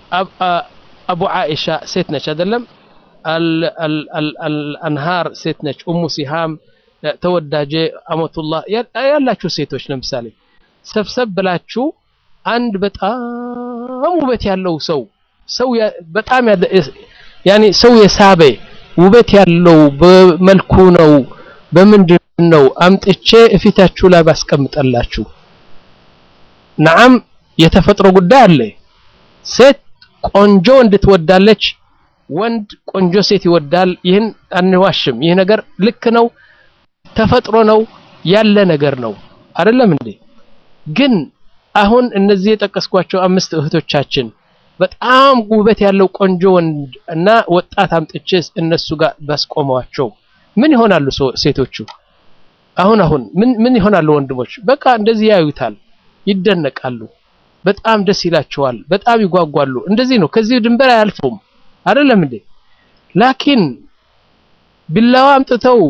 አቡ ዓኢሻ ሴት ነች አይደለም አልአንሃር ሴት ነች ኡሙ ሲሃም ተወዳጄ አመቱላህ ያላችሁ ሴቶች ለምሳሌ ሰብሰብ ብላችሁ አንድ በጣም ውበት ያለው ሰው ሰው በጣም ያኔ ሰው የሳበ ውበት ያለው በመልኩ ነው በምንድን ነው አምጥቼ እፊታችሁ ላይ ባስቀምጠላችሁ ነዓም የተፈጥሮ ጉዳይ አለ ሴት ቆንጆ እንድትወዳለች ወንድ ቆንጆ ሴት ይወዳል ይህን አንዋሽም ይህ ነገር ልክ ነው ተፈጥሮ ነው ያለ ነገር ነው አይደለም እንዴ ግን አሁን እነዚህ የጠቀስኳቸው አምስት እህቶቻችን በጣም ውበት ያለው ቆንጆ ወንድ እና ወጣት አምጥቼ እነሱ ጋር ባስቆመዋቸው ምን ይሆናሉ ሴቶቹ አሁን አሁን ምን ምን ይሆናሉ ወንድሞች በቃ እንደዚህ ያዩታል ይደነቃሉ በጣም ደስ ይላቸዋል በጣም ይጓጓሉ እንደዚህ ነው ከዚህ ድንበር አያልፉም አይደለም እንዴ ላኪን ቢላዋ አምጥተው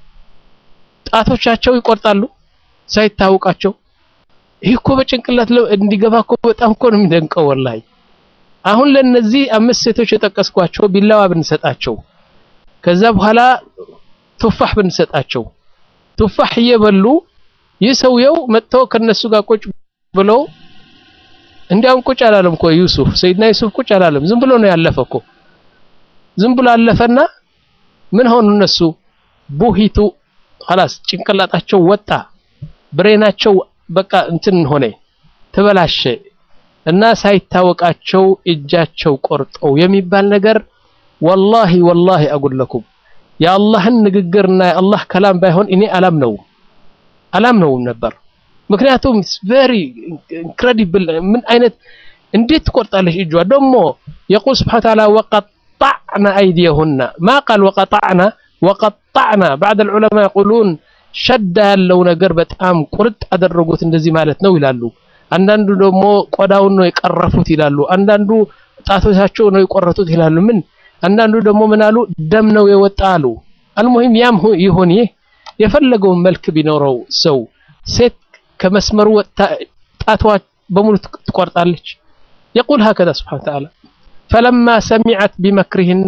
ጣቶቻቸው ይቆርጣሉ ሳይታወቃቸው ይህ እኮ በጭንቅላት እንዲገባ እኮ በጣም እኮ ነው የሚደንቀው ወላሂ አሁን ለነዚህ አምስት ሴቶች የጠቀስኳቸው ቢላዋ ብንሰጣቸው ከዛ በኋላ ቱፋህ ብንሰጣቸው ቱፋህ እየበሉ ይህ ሰውየው መጥቶ ከነሱ ጋር ቁጭ ብሎ እንዲያውም ቁጭ አላለም እኮ ዩሱፍ ሰይድና ዩሱፍ ቁጭ አላለም ዝም ብሎ ነው ያለፈ እኮ ዝም ብሎ አለፈና ምን ሆኑ እነሱ ቡሂቱ خلاص ጭንቅላታቸው ወጣ ብሬናቸው በቃ እንትን ሆነ ተበላሸ እና ሳይታወቃቸው እጃቸው ቆርጠው የሚባል ነገር ወላሂ ወላሂ አጉለኩም የአላህን ንግግርና የአላህ ከላም ባይሆን እኔ አላም ነው አላም ነው ነበር ምክንያቱም ቨሪ ኢንክሬዲብል ምን አይነት እንዴት ትቆርጣለች እጇ ደግሞ የቁል ስብሓን ተዓላ ወቀጣዕና አይዲየሁና ማ ቃል ወቀጣዕና ወቀጣዕና ባዕድ ልዑለማ የቁሉን ሸዳ ያለው ነገር በጣም ቁርጥ አደረጉት እንደዚህ ማለት ነው ይላሉ አንዳንዱ ደግሞ ቆዳውን ነው የቀረፉት ይላሉ አንዳንዱ ጣቶቻቸው ነው የቆረጡት ይላሉ ምን አንዳንዱ ደግሞ ምን አሉ ደም ነው የወጣ አሉ አልሙሂም ያም ይሁን ይህ የፈለገውን መልክ ቢኖረው ሰው ሴት ከመስመሩ ወጥታ ጣትዋ በሙሉ ትቆርጣለች يقول هكذا سبحانه وتعالى فلما سمعت بمكرهن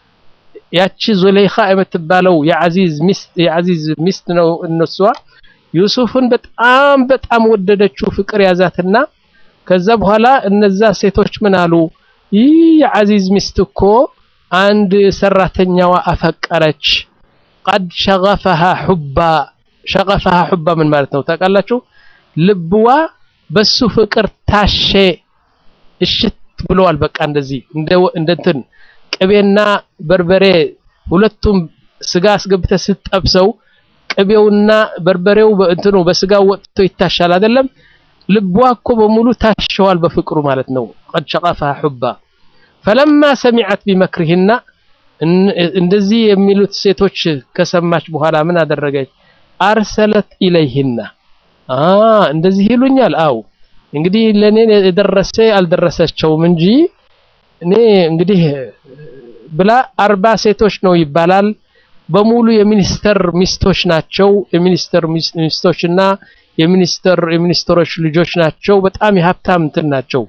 ያቺ ዙለይኻ የምትባለው የዓዚዝ ሚስት የዓዚዝ ሚስት ነው እነሷ ዩሱፍን በጣም በጣም ወደደችው ፍቅር ያዛትና ከዛ በኋላ እነዛ ሴቶች ምን አሉ ይህ የዓዚዝ ሚስት እኮ አንድ ሰራተኛዋ አፈቀረች ቀድ ሸገፈሃ ሑባ ሸገፈሃ ሑባ ምን ማለት ነው ታውቃላችሁ ልብዋ በሱ ፍቅር ታሼ እሽት ብለዋል በቃ እንደዚህ እንደ እንትን ቅቤና በርበሬ ሁለቱም ስጋ አስገብተ ስትጠብሰው ቅቤውና በርበሬው እንትኑ በስጋው ወጥቶ ይታሻል አይደለም ልቧ እኮ በሙሉ ታሸዋል በፍቅሩ ማለት ነው قد شغفها حبا فلما سمعت بمكرهن እንደዚህ የሚሉት ሴቶች ከሰማች በኋላ ምን አደረገች አርሰለት ኢለይህና እንደዚህ ይሉኛል አው እንግዲህ ለኔ የደረሰ አልደረሰቸውም እንጂ እኔ እንግዲህ ብላ አርባ ሴቶች ነው ይባላል በሙሉ የሚኒስተር ሚስቶች ናቸው የሚኒስተር ሚስቶችና የሚኒስተር የሚኒስተሮች ልጆች ናቸው በጣም የሀብታም እንትን ናቸው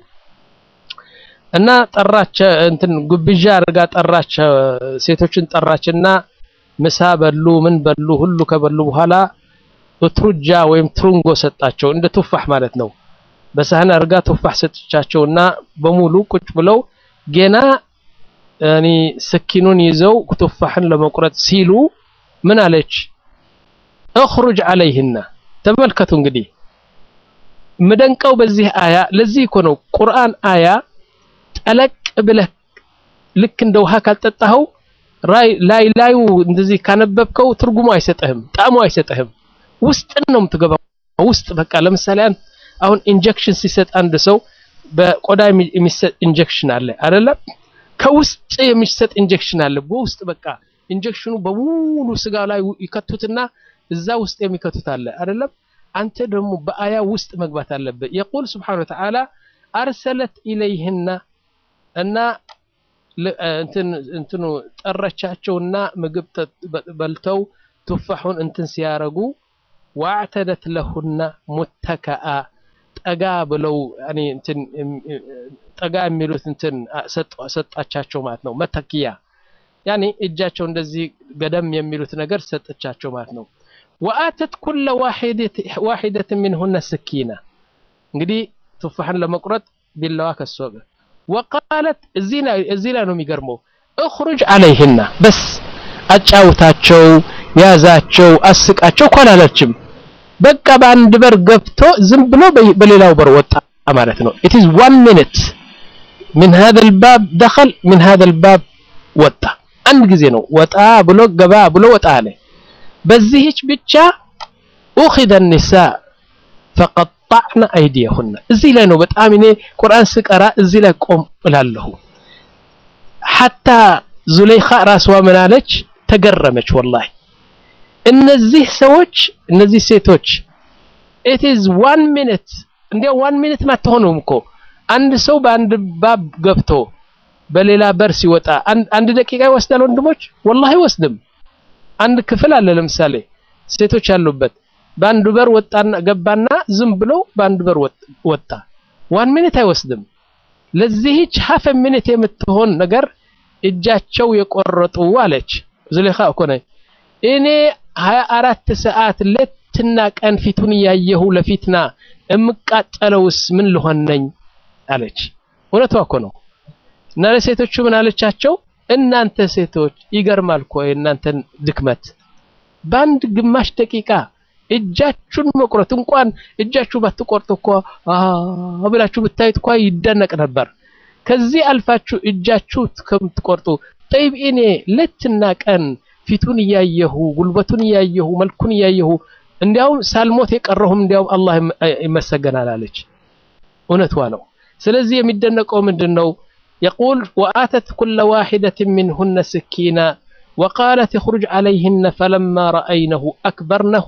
እና ጠራች እንትን ጉብዣ አድርጋ ጠራች ሴቶችን ጠራችና ምሳ በሉ ምን በሉ ሁሉ ከበሉ በኋላ ኡትሩጃ ወይም ትሩንጎ ሰጣቸው እንደ ቱፋህ ማለት ነው በሳህን አድርጋ ቱፋህ ሰጥቻቸውና በሙሉ ቁጭ ብለው ገና ያኒ ስኪኑን ይዘው ቱፋህን ለመቁረጥ ሲሉ ምን አለች እخرج عليهن ተመልከቱ እንግዲህ ምደንቀው በዚህ አያ ለዚህ እኮ ነው ቁርአን አያ ጠለቅ ብለህ ልክ እንደ ውሃ ካልጠጣኸው ላይ ላዩ እንደዚህ ካነበብከው ትርጉሙ አይሰጥህም ጣዕሙ አይሰጥህም ውስጥን ነው የምትገባው ውስጥ በቃ ለምሳሌ አሁን ኢንጀክሽን ሲሰጥ አንድ ሰው በቆዳ የሚሰጥ ኢንጀክሽን አለ አይደለም ከውስጥ የሚሰጥ ኢንጀክሽን አለ በውስጥ በቃ ኢንጀክሽኑ በሙሉ ስጋ ላይ ይከቱትና እዛ ውስጥ የሚከቱት አለ አይደለም አንተ ደግሞ በአያ ውስጥ መግባት አለበት የቁል ስብሓን ወተዓላ አርሰለት ኢለይህና እና እንትኑ ጠረቻቸውና ምግብ በልተው ቱፋሑን እንትን ሲያረጉ ዋዕተደት ለሁና ሙተከአ ጠጋ ብለው ያኔ እንትን ጠጋ የሚሉት እንትን ሰጣቻቸው ማለት ነው። መተኪያ ያኔ እጃቸው እንደዚህ ገደም የሚሉት ነገር ሰጠቻቸው ማለት ነው። ወአተት ኩለ ዋሂደት ሚንሁነ ስኪና እንግዲህ ቱፋሕን ለመቁረጥ ቢላዋ ከሶበ ወቃለት እዚህ ላይ ነው የሚገርመው እኽሩጅ አለይህና በስ አጫውታቸው፣ ያዛቸው፣ አስቃቸው እኮ አላለችም። በቃ በአንድ በር ገብቶ ዝም ብሎ በሌላው በር ወጣ ማለት ነው። ኢት ኢዝ ዋን ሚኒት ሚን ሃዘል ባብ ደኸል ሚን ሃዘል ባብ ወጣ። አንድ ጊዜ ነው ወጣ ብሎ ገባ ብሎ ወጣ አለ። በዚህች ብቻ ኡኺዘ ኒሳ ፈቀጣዕነ አይዲየሁነ። እዚህ ላይ ነው በጣም እኔ ቁርአን ስቀራ እዚህ ላይ ቆም እላለሁ። ሐታ ዙለይኻ ራስዋ ምን አለች? ተገረመች። ወላሂ እነዚህ ሰዎች እነዚህ ሴቶች ኢት ኢዝ ዋን ሚኒት እንዲያው ዋን ሚኒት አትሆነውም እኮ አንድ ሰው በአንድ ባብ ገብቶ በሌላ በር ሲወጣ አንድ ደቂቃ ይወስዳል ወንድሞች? ወላሂ አይወስድም። አንድ ክፍል አለ ለምሳሌ ሴቶች ያሉበት በአንዱ በር ወጣና ገባና ዝም ብሎ በአንዱ በር ወጣ። ዋን ሚኒት አይወስድም። ለዚህች ሀፍ ሚኒት የምትሆን ነገር እጃቸው የቆረጡ አለች ዙሌኻ እኮ ነኝ እኔ ሀያ አራት ሰዓት ሌትና ቀን ፊቱን እያየሁ ለፊትና እምቃጠለውስ ምን ልሆን ነኝ አለች። እውነቷ እኮ ነው። እና ለሴቶቹ ምን አለቻቸው? እናንተ ሴቶች ይገርማል እኮ የእናንተን ድክመት በአንድ ግማሽ ደቂቃ እጃችሁን መቁረጥ እንኳን እጃችሁ ባትቆርጡ እኮ ብላችሁ ብታዩት እኮ ይደነቅ ነበር። ከዚህ አልፋችሁ እጃችሁ ከምትቆርጡ ጠይብ እኔ ሌትና ቀን ፊቱን እያየሁ ጉልበቱን እያየሁ መልኩን እያየሁ እንዲያውም ሳልሞት የቀረሁም እንዲያውም አላህ ይመሰገናል አለች። እውነቷ ነው። ስለዚህ የሚደነቀው ምንድን ነው? የቁል ወአተት ኩለ ዋሂደት ሚንሁነ ስኪና ወቃለት እኽሩጅ ዓለይህነ ፈለማ ረአይነሁ አክበርነሁ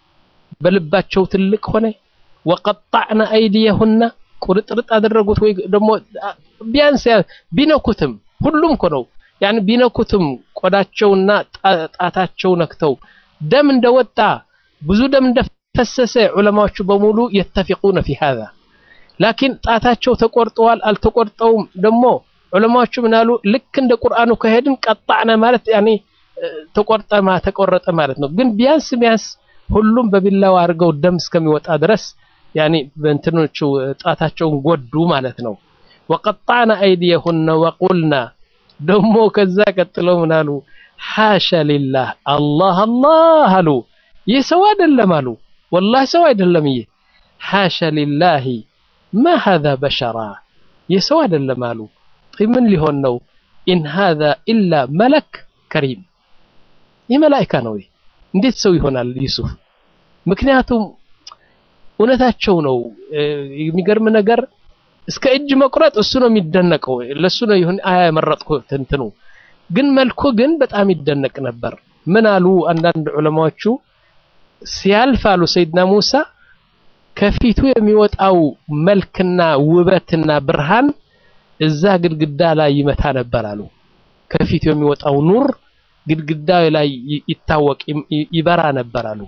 በልባቸው ትልቅ ሆነ። ወቀጣዕነ አይዲየሁና ቁርጥርጥ አደረጉት። ወይ ደግሞ ቢያንስ ቢነኩትም ሁሉም እኮ ነው ያን ቢነኩትም ቆዳቸውና ጣታቸው ነክተው ደም እንደወጣ ብዙ ደም እንደፈሰሰ ዑለማዎቹ በሙሉ የተፊቁነ ፊ ሃዛ ላኪን ጣታቸው ተቆርጠዋል አልተቆርጠውም ደግሞ ዑለማዎቹ ምናሉ ልክ እንደ ቁርአኑ ከሄድን ቀጣዕነ ማለት ያኔ ተቆርጠማ ተቆረጠ ማለት ነው። ግን ቢያንስ ቢያንስ ሁሉም በቢላው አድርገው ደም እስከሚወጣ ድረስ ያኔ በእንትኖቹ ጣታቸውን ጎዱ ማለት ነው። ወቀጣዕነ አይዲየሁነ ወቁልና ደግሞ ከዛ ቀጥለው ምን አሉ? ሓሻ ሊላህ አላህ አላህ አሉ። ይህ ሰው አይደለም አሉ። ወላሂ ሰው አይደለም ይህ ሓሻ ሊላሂ ማ ሃዛ በሸራ ይህ ሰው አይደለም አሉ። ምን ሊሆን ነው? ኢን ሃዛ ኢላ መለክ ከሪም ይህ መላኢካ ነው። እንዴት ሰው ይሆናል ዩሱፍ? ምክንያቱም እውነታቸው ነው። የሚገርም ነገር እስከ እጅ መቁረጥ እሱ ነው የሚደነቀው። ለሱ ነው ይሁን አያ የመረጥኩት እንትኑ ግን መልኩ ግን በጣም ይደነቅ ነበር። ምን አሉ አንዳንድ ዑለማዎቹ ሲያልፍ አሉ ሰይድና ሙሳ ከፊቱ የሚወጣው መልክና ውበትና ብርሃን እዛ ግድግዳ ላይ ይመታ ነበር አሉ። ከፊቱ የሚወጣው ኑር ግድግዳ ላይ ይታወቅ ይበራ ነበር አሉ።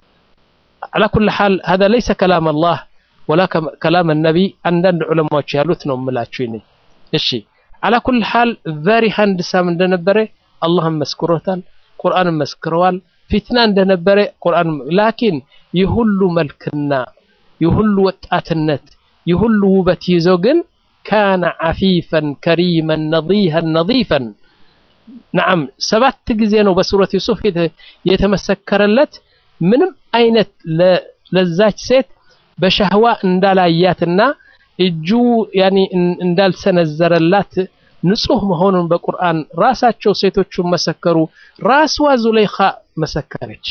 አላ ኩል ሓል ሀዛ ለይሰ ከላም አላህ ወላ ከላም ነቢ አንዳንድ ዑለማዎች ያሉት ነው የምላችሁ ይኔ። እሺ አላ ኩል ሓል ቨሪ ሃንድሳም እንደነበረ አላህም መስክሮታል፣ ቁርአንም መስክረዋል። ፊትና እንደነበረ ቁርአን ላኪን የሁሉ መልክና የሁሉ ወጣትነት የሁሉ ውበት ይዞ ግን ካነ ዓፊፈን ከሪመን ነዲሃን ነዲፈን ነዓም ሰባት ጊዜ ነው በሱረት ዩሱፍ የተመሰከረለት ምንም አይነት ለዛች ሴት በሻህዋ እንዳላያትና እጁ ያኒ እንዳልሰነዘረላት ንጹህ መሆኑን በቁርአን ራሳቸው ሴቶቹን መሰከሩ። ራስዋ ዙለይኻ መሰከረች።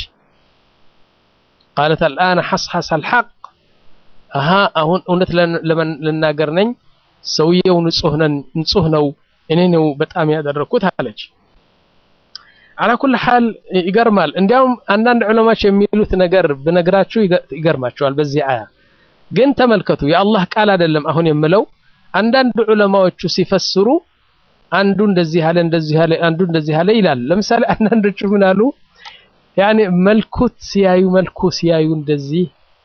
ቃለት አልአነ ሐስሐስ አልሐቅ አሃ አሁን እውነት ልናገር ነኝ፣ ሰውየው ንጹህ ነው፣ እኔ ነው በጣም ያደረኩት አለች። አላ ኩል ሓል ይገርማል። እንዲያውም አንዳንድ ዑለማዎች የሚሉት ነገር ብነግራችሁ ይገርማቸዋል። በዚህ አያ ግን ተመልከቱ፣ የአላህ ቃል አይደለም አሁን የምለው። አንዳንድ ዑለማዎቹ ሲፈስሩ አንዱ እንደዚህ አለ እንደዚህ አለ አንዱ እንደዚህ አለ ይላል። ለምሳሌ አንዳንዶቹ ምን አሉ? ያኔ መልኩት ሲያዩ መልኩ ሲያዩ እንደዚህ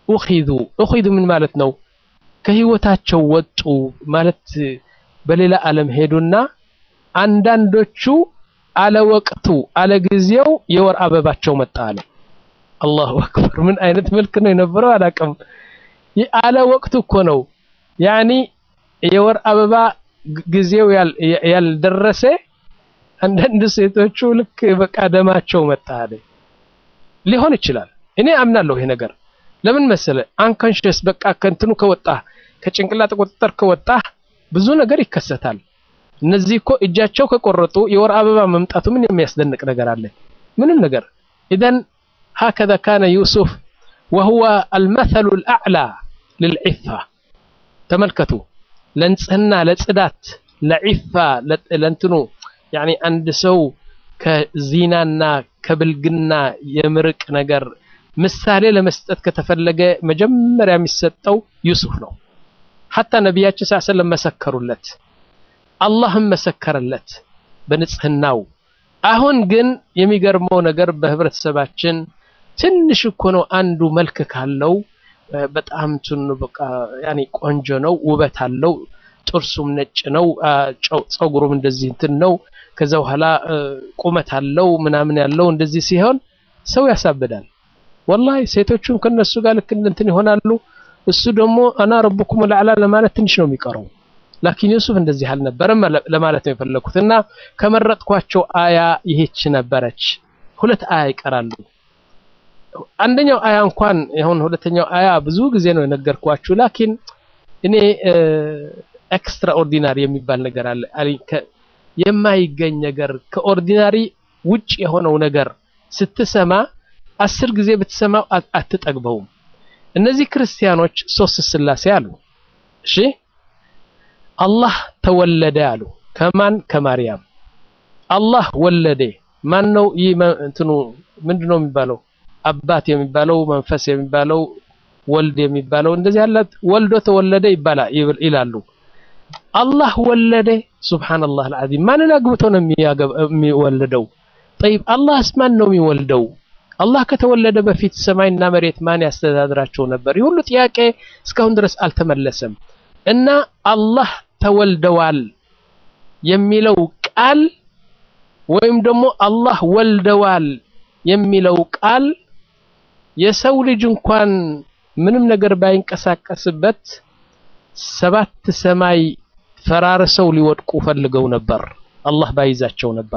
ኡኺዙ ኡኺዙ ምን ማለት ነው? ከህይወታቸው ወጡ ማለት በሌላ ዓለም ሄዱና አንዳንዶቹ አለ ወቅቱ አለ ጊዜው የወር አበባቸው መጣ አለ። አላሁ አክበር! ምን አይነት መልክ ነው የነበረው አላውቅም። አለ ወቅቱ እኮ ነው ያኒ የወር አበባ ጊዜው ያልደረሰ አንዳንድ ሴቶቹ ልክ በቃ ደማቸው መጣ አለ። ሊሆን ይችላል። እኔ አምናለሁ ይሄ ነገር ለምን መሰለ አንኮንሽስ በቃ ከእንትኑ ከወጣ ከጭንቅላት ቁጥጥር ከወጣ ብዙ ነገር ይከሰታል። እነዚህ እኮ እጃቸው ከቆረጡ የወር አበባ መምጣቱ ምን የሚያስደንቅ ነገር አለ? ምንም ነገር። ኢዘን ሀከዛ ካነ ዩሱፍ ወሁወ አልመሰሉ ልአዕላ ልልዒፋ። ተመልከቱ፣ ለንጽህና፣ ለጽዳት፣ ለዒፋ ለእንትኑ ያኒ አንድ ሰው ከዚናና ከብልግና የምርቅ ነገር ምሳሌ ለመስጠት ከተፈለገ መጀመሪያ የሚሰጠው ዩሱፍ ነው። ሐታ ነቢያችን ሰለላሁ ዐለይሂ ወሰለም መሰከሩለት፣ አላህም መሰከረለት በንጽህናው። አሁን ግን የሚገርመው ነገር በህብረተሰባችን ትንሽ እኮ ነው አንዱ መልክ ካለው በጣም ትን በቃ ያኔ ቆንጆ ነው፣ ውበት አለው፣ ጥርሱም ነጭ ነው፣ ፀጉሩም እንደዚህ እንትን ነው፣ ከዛ በኋላ ቁመት አለው ምናምን ያለው እንደዚህ ሲሆን ሰው ያሳብዳል። ወላሂ ሴቶቹም ከነሱ ጋር ልክ እንትን ይሆናሉ። እሱ ደግሞ አና ረቡኩም ለዓላ ለማለት ትንሽ ነው የሚቀረው። ላኪን ዩሱፍ እንደዚህ አልነበረም ለማለት ነው የፈለኩት። እና ከመረጥኳቸው አያ ይሄች ነበረች። ሁለት አያ ይቀራሉ። አንደኛው አያ እንኳን ይሁን ሁለተኛው አያ ብዙ ጊዜ ነው የነገርኳችሁ። ላኪን እኔ ኤክስትራ ኦርዲናሪ የሚባል ነገር አለ። የማይገኝ ነገር ከኦርዲናሪ ውጭ የሆነው ነገር ስትሰማ አስር ጊዜ ብትሰማው አትጠግበውም። እነዚህ ክርስቲያኖች ሶስት ስላሴ አሉ። እሺ አላህ ተወለደ አሉ። ከማን ከማርያም። አላህ ወለደ ማን ነው? ይህ እንትኑ ምንድነው የሚባለው? አባት የሚባለው መንፈስ የሚባለው ወልድ የሚባለው እንደዚህ ያለ ወልዶ ተወለደ ይባላል ይላሉ። አላህ ወለደ። ሱብሃንአላህ አልዓዚም። ማንን አግብቶ ነው የሚወልደው? ጠይብ አላህስ ማን ነው የሚወልደው? አላህ ከተወለደ በፊት ሰማይና መሬት ማን ያስተዳድራቸው ነበር? ይህ ሁሉ ጥያቄ እስካሁን ድረስ አልተመለሰም። እና አላህ ተወልደዋል የሚለው ቃል ወይም ደግሞ አላህ ወልደዋል የሚለው ቃል የሰው ልጅ እንኳን ምንም ነገር ባይንቀሳቀስበት ሰባት ሰማይ ፈራርሰው ሊወድቁ ፈልገው ነበር፣ አላህ ባይዛቸው ነበር።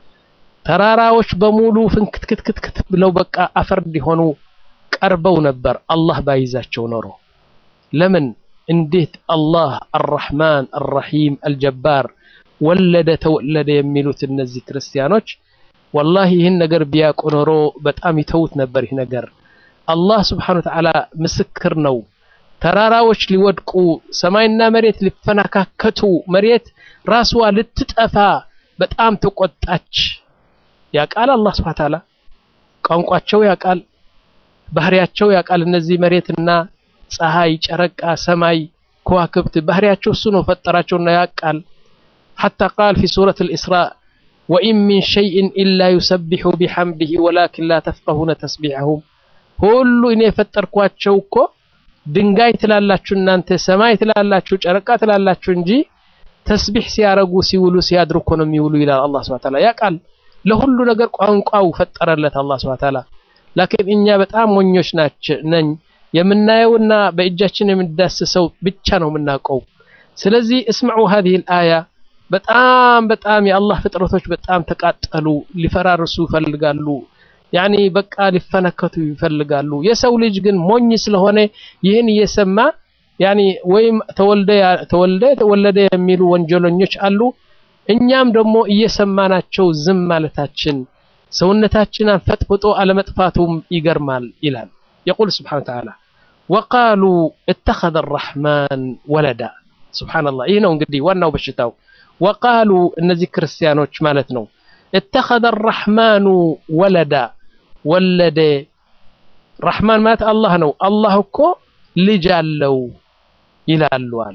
ተራራዎች በሙሉ ፍንክትክትክት ብለው በቃ አፈር እንዲሆኑ ቀርበው ነበር፣ አላህ ባይዛቸው ኖሮ። ለምን እንዴት አላህ አርረሕማን አርረሒም አልጀባር ወለደ ተወለደ የሚሉት እነዚህ ክርስቲያኖች ወላሂ ይህን ነገር ቢያውቁ ኖሮ በጣም ይተውት ነበር። ይህ ነገር አላህ ስብሓነሁ ወተዓላ ምስክር ነው። ተራራዎች ሊወድቁ፣ ሰማይና መሬት ሊፈነካከቱ፣ መሬት ራስዋ ልትጠፋ በጣም ተቆጣች። ያቃል አላህ ስብሐ ወተዓላ ቋንቋቸው ያቃል፣ ባህሪያቸው ያቃል። እነዚህ መሬትና ፀሐይ፣ ጨረቃ፣ ሰማይ፣ ከዋክብት ባህሪያቸው እሱ ነው ፈጠራቸውና ያቃል። ሐታ ቃል ፊ ሱረት አልኢስራእ ወኢን ሚን ሸይእን ኢላ ዩሰቢሑ ቢሐምዲሂ ወላኪን ላ ተፍቀሁነ ተስቢሐሁም። ሁሉ እኔ የፈጠርኳቸው እኮ ድንጋይ ትላላችሁ እናንተ፣ ሰማይ ትላላችሁ፣ ጨረቃ ትላላችሁ እንጂ ተስቢሕ ሲያረጉ ሲውሉ ሲያድሩ እኮ ነው የሚውሉ ይላል አላህ ሱብሓነሁ ወተዓላ ያቃል። ለሁሉ ነገር ቋንቋው ፈጠረለት አላህ ሱብሓነሁ ወተዓላ። ላኪን እኛ በጣም ሞኞች ናቸው ነኝ የምናየውና በእጃችን የምንዳስሰው ብቻ ነው የምናውቀው። ስለዚህ እስምዑ ሀዚሂል አያ በጣም በጣም የአላህ ፍጥረቶች በጣም ተቃጠሉ፣ ሊፈራርሱ ይፈልጋሉ። ያኒ በቃ ሊፈነከቱ ይፈልጋሉ። የሰው ልጅ ግን ሞኝ ስለሆነ ይህን እየሰማ ያኒ ወይም ተወልደ ተወልደ ተወለደ የሚሉ ወንጀለኞች አሉ። እኛም ደግሞ እየሰማናቸው ዝም ማለታችን ሰውነታችን አንፈጥፍጦ አለመጥፋቱም ይገርማል ይላል። የቁል ስብሓነ ወተዓላ ወቃሉ እተኸዘ አራሕማን ወለዳ። ሱብሓነላህ ይህ ነው እንግዲህ ዋናው በሽታው። ወቃሉ እነዚህ ክርስቲያኖች ማለት ነው እተኸዘ አራሕማኑ ወለዳ ወለደ። ረሕማን ማለት አላህ ነው። አላህ እኮ ልጅ አለው ይላሉ አለ።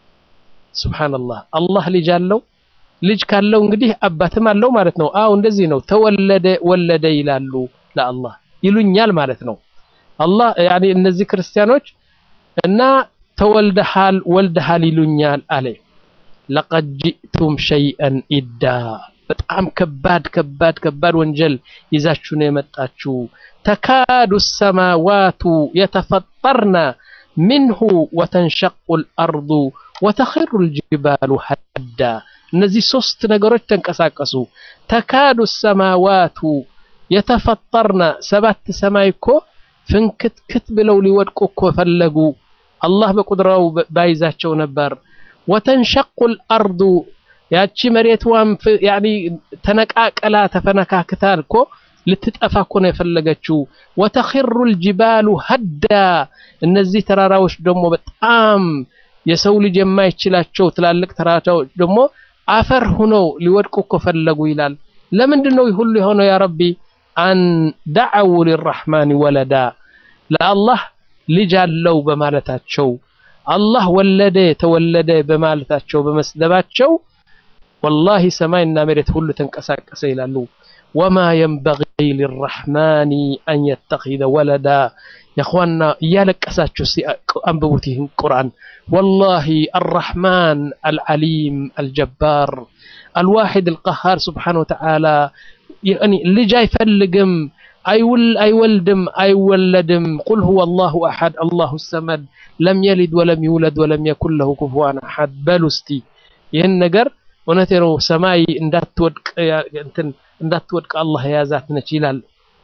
ሱብሓነላህ አላህ ልጅ አለው። ልጅ ካለው እንግዲህ አባትም አለው ማለት ነው። አው እንደዚህ ነው። ተወለደ ወለደ ይላሉ ለአላህ ይሉኛል ማለት ነው። አላህ ያኔ እነዚህ ክርስቲያኖች እና ተወልደሃል ወልደሃል ይሉኛል አለ ለቀድ ጂእቱም ሸይአን ኢዳ በጣም ከባድ ከባድ ከባድ ወንጀል ይዛችሁ ነው የመጣችሁ ተካዱ ሰማዋቱ የተፈጠርነ ምንሁ ወተንሸቁ ልአርዱ ወተኽሩ ልጅባሉ ሀዳ እነዚህ ሶስት ነገሮች ተንቀሳቀሱ ተካዱ ሰማዋቱ የተፈጠርነ ሰባት ሰማይ እኮ ፍንክትክት ብለው ሊወድቁ እኮ ፈለጉ አላህ በቁድራው ባይዛቸው ነበር ወተንሸቁ ልአርዱ ያቺ መሬትዋም ያኒ ተነቃቀላ ተፈነካክታ እኮ ልትጠፋ እኮ ነው የፈለገችው ወተኽሩ ልጅባሉ ሀዳ እነዚህ ተራራዎች ደግሞ በጣም የሰው ልጅ የማይችላቸው ትላልቅ ተራራዎች ደግሞ አፈር ሁነው ሊወድቁ እኮ ፈለጉ ይላል ለምንድን ነው ሁሉ የሆነው ያ ረቢ አን ደዐው ሊራሕማን ወለዳ ለአላህ ልጅ አለው በማለታቸው አላህ ወለደ ተወለደ በማለታቸው በመስደባቸው ወላሂ ሰማይና መሬት ሁሉ ተንቀሳቀሰ ይላሉ ወማ የንበጊ ሊራሕማን አን የተኺዘ ወለዳ የኽዋና እያለቀሳችሁ አንብቡት ይህን ቁርአን ወላሂ አራሕማን አልዓሊም አልጀባር አልዋሒድ አልቀሃር ስብሓን ወተዓላ ልጅ አይፈልግም አይወልድም አይወለድም ቁል ሁወ አላሁ አሐድ አላሁ ሰመድ ለም የሊድ ወለም ይውለድ ወለም የኩን ለሁ ኩፉዋን አሐድ በሉ እስቲ ይህን ነገር እውነቴ ነው ሰማይ እንዳትወድቅ እንትን እንዳትወድቅ አላህ የያዛት ነች ይላል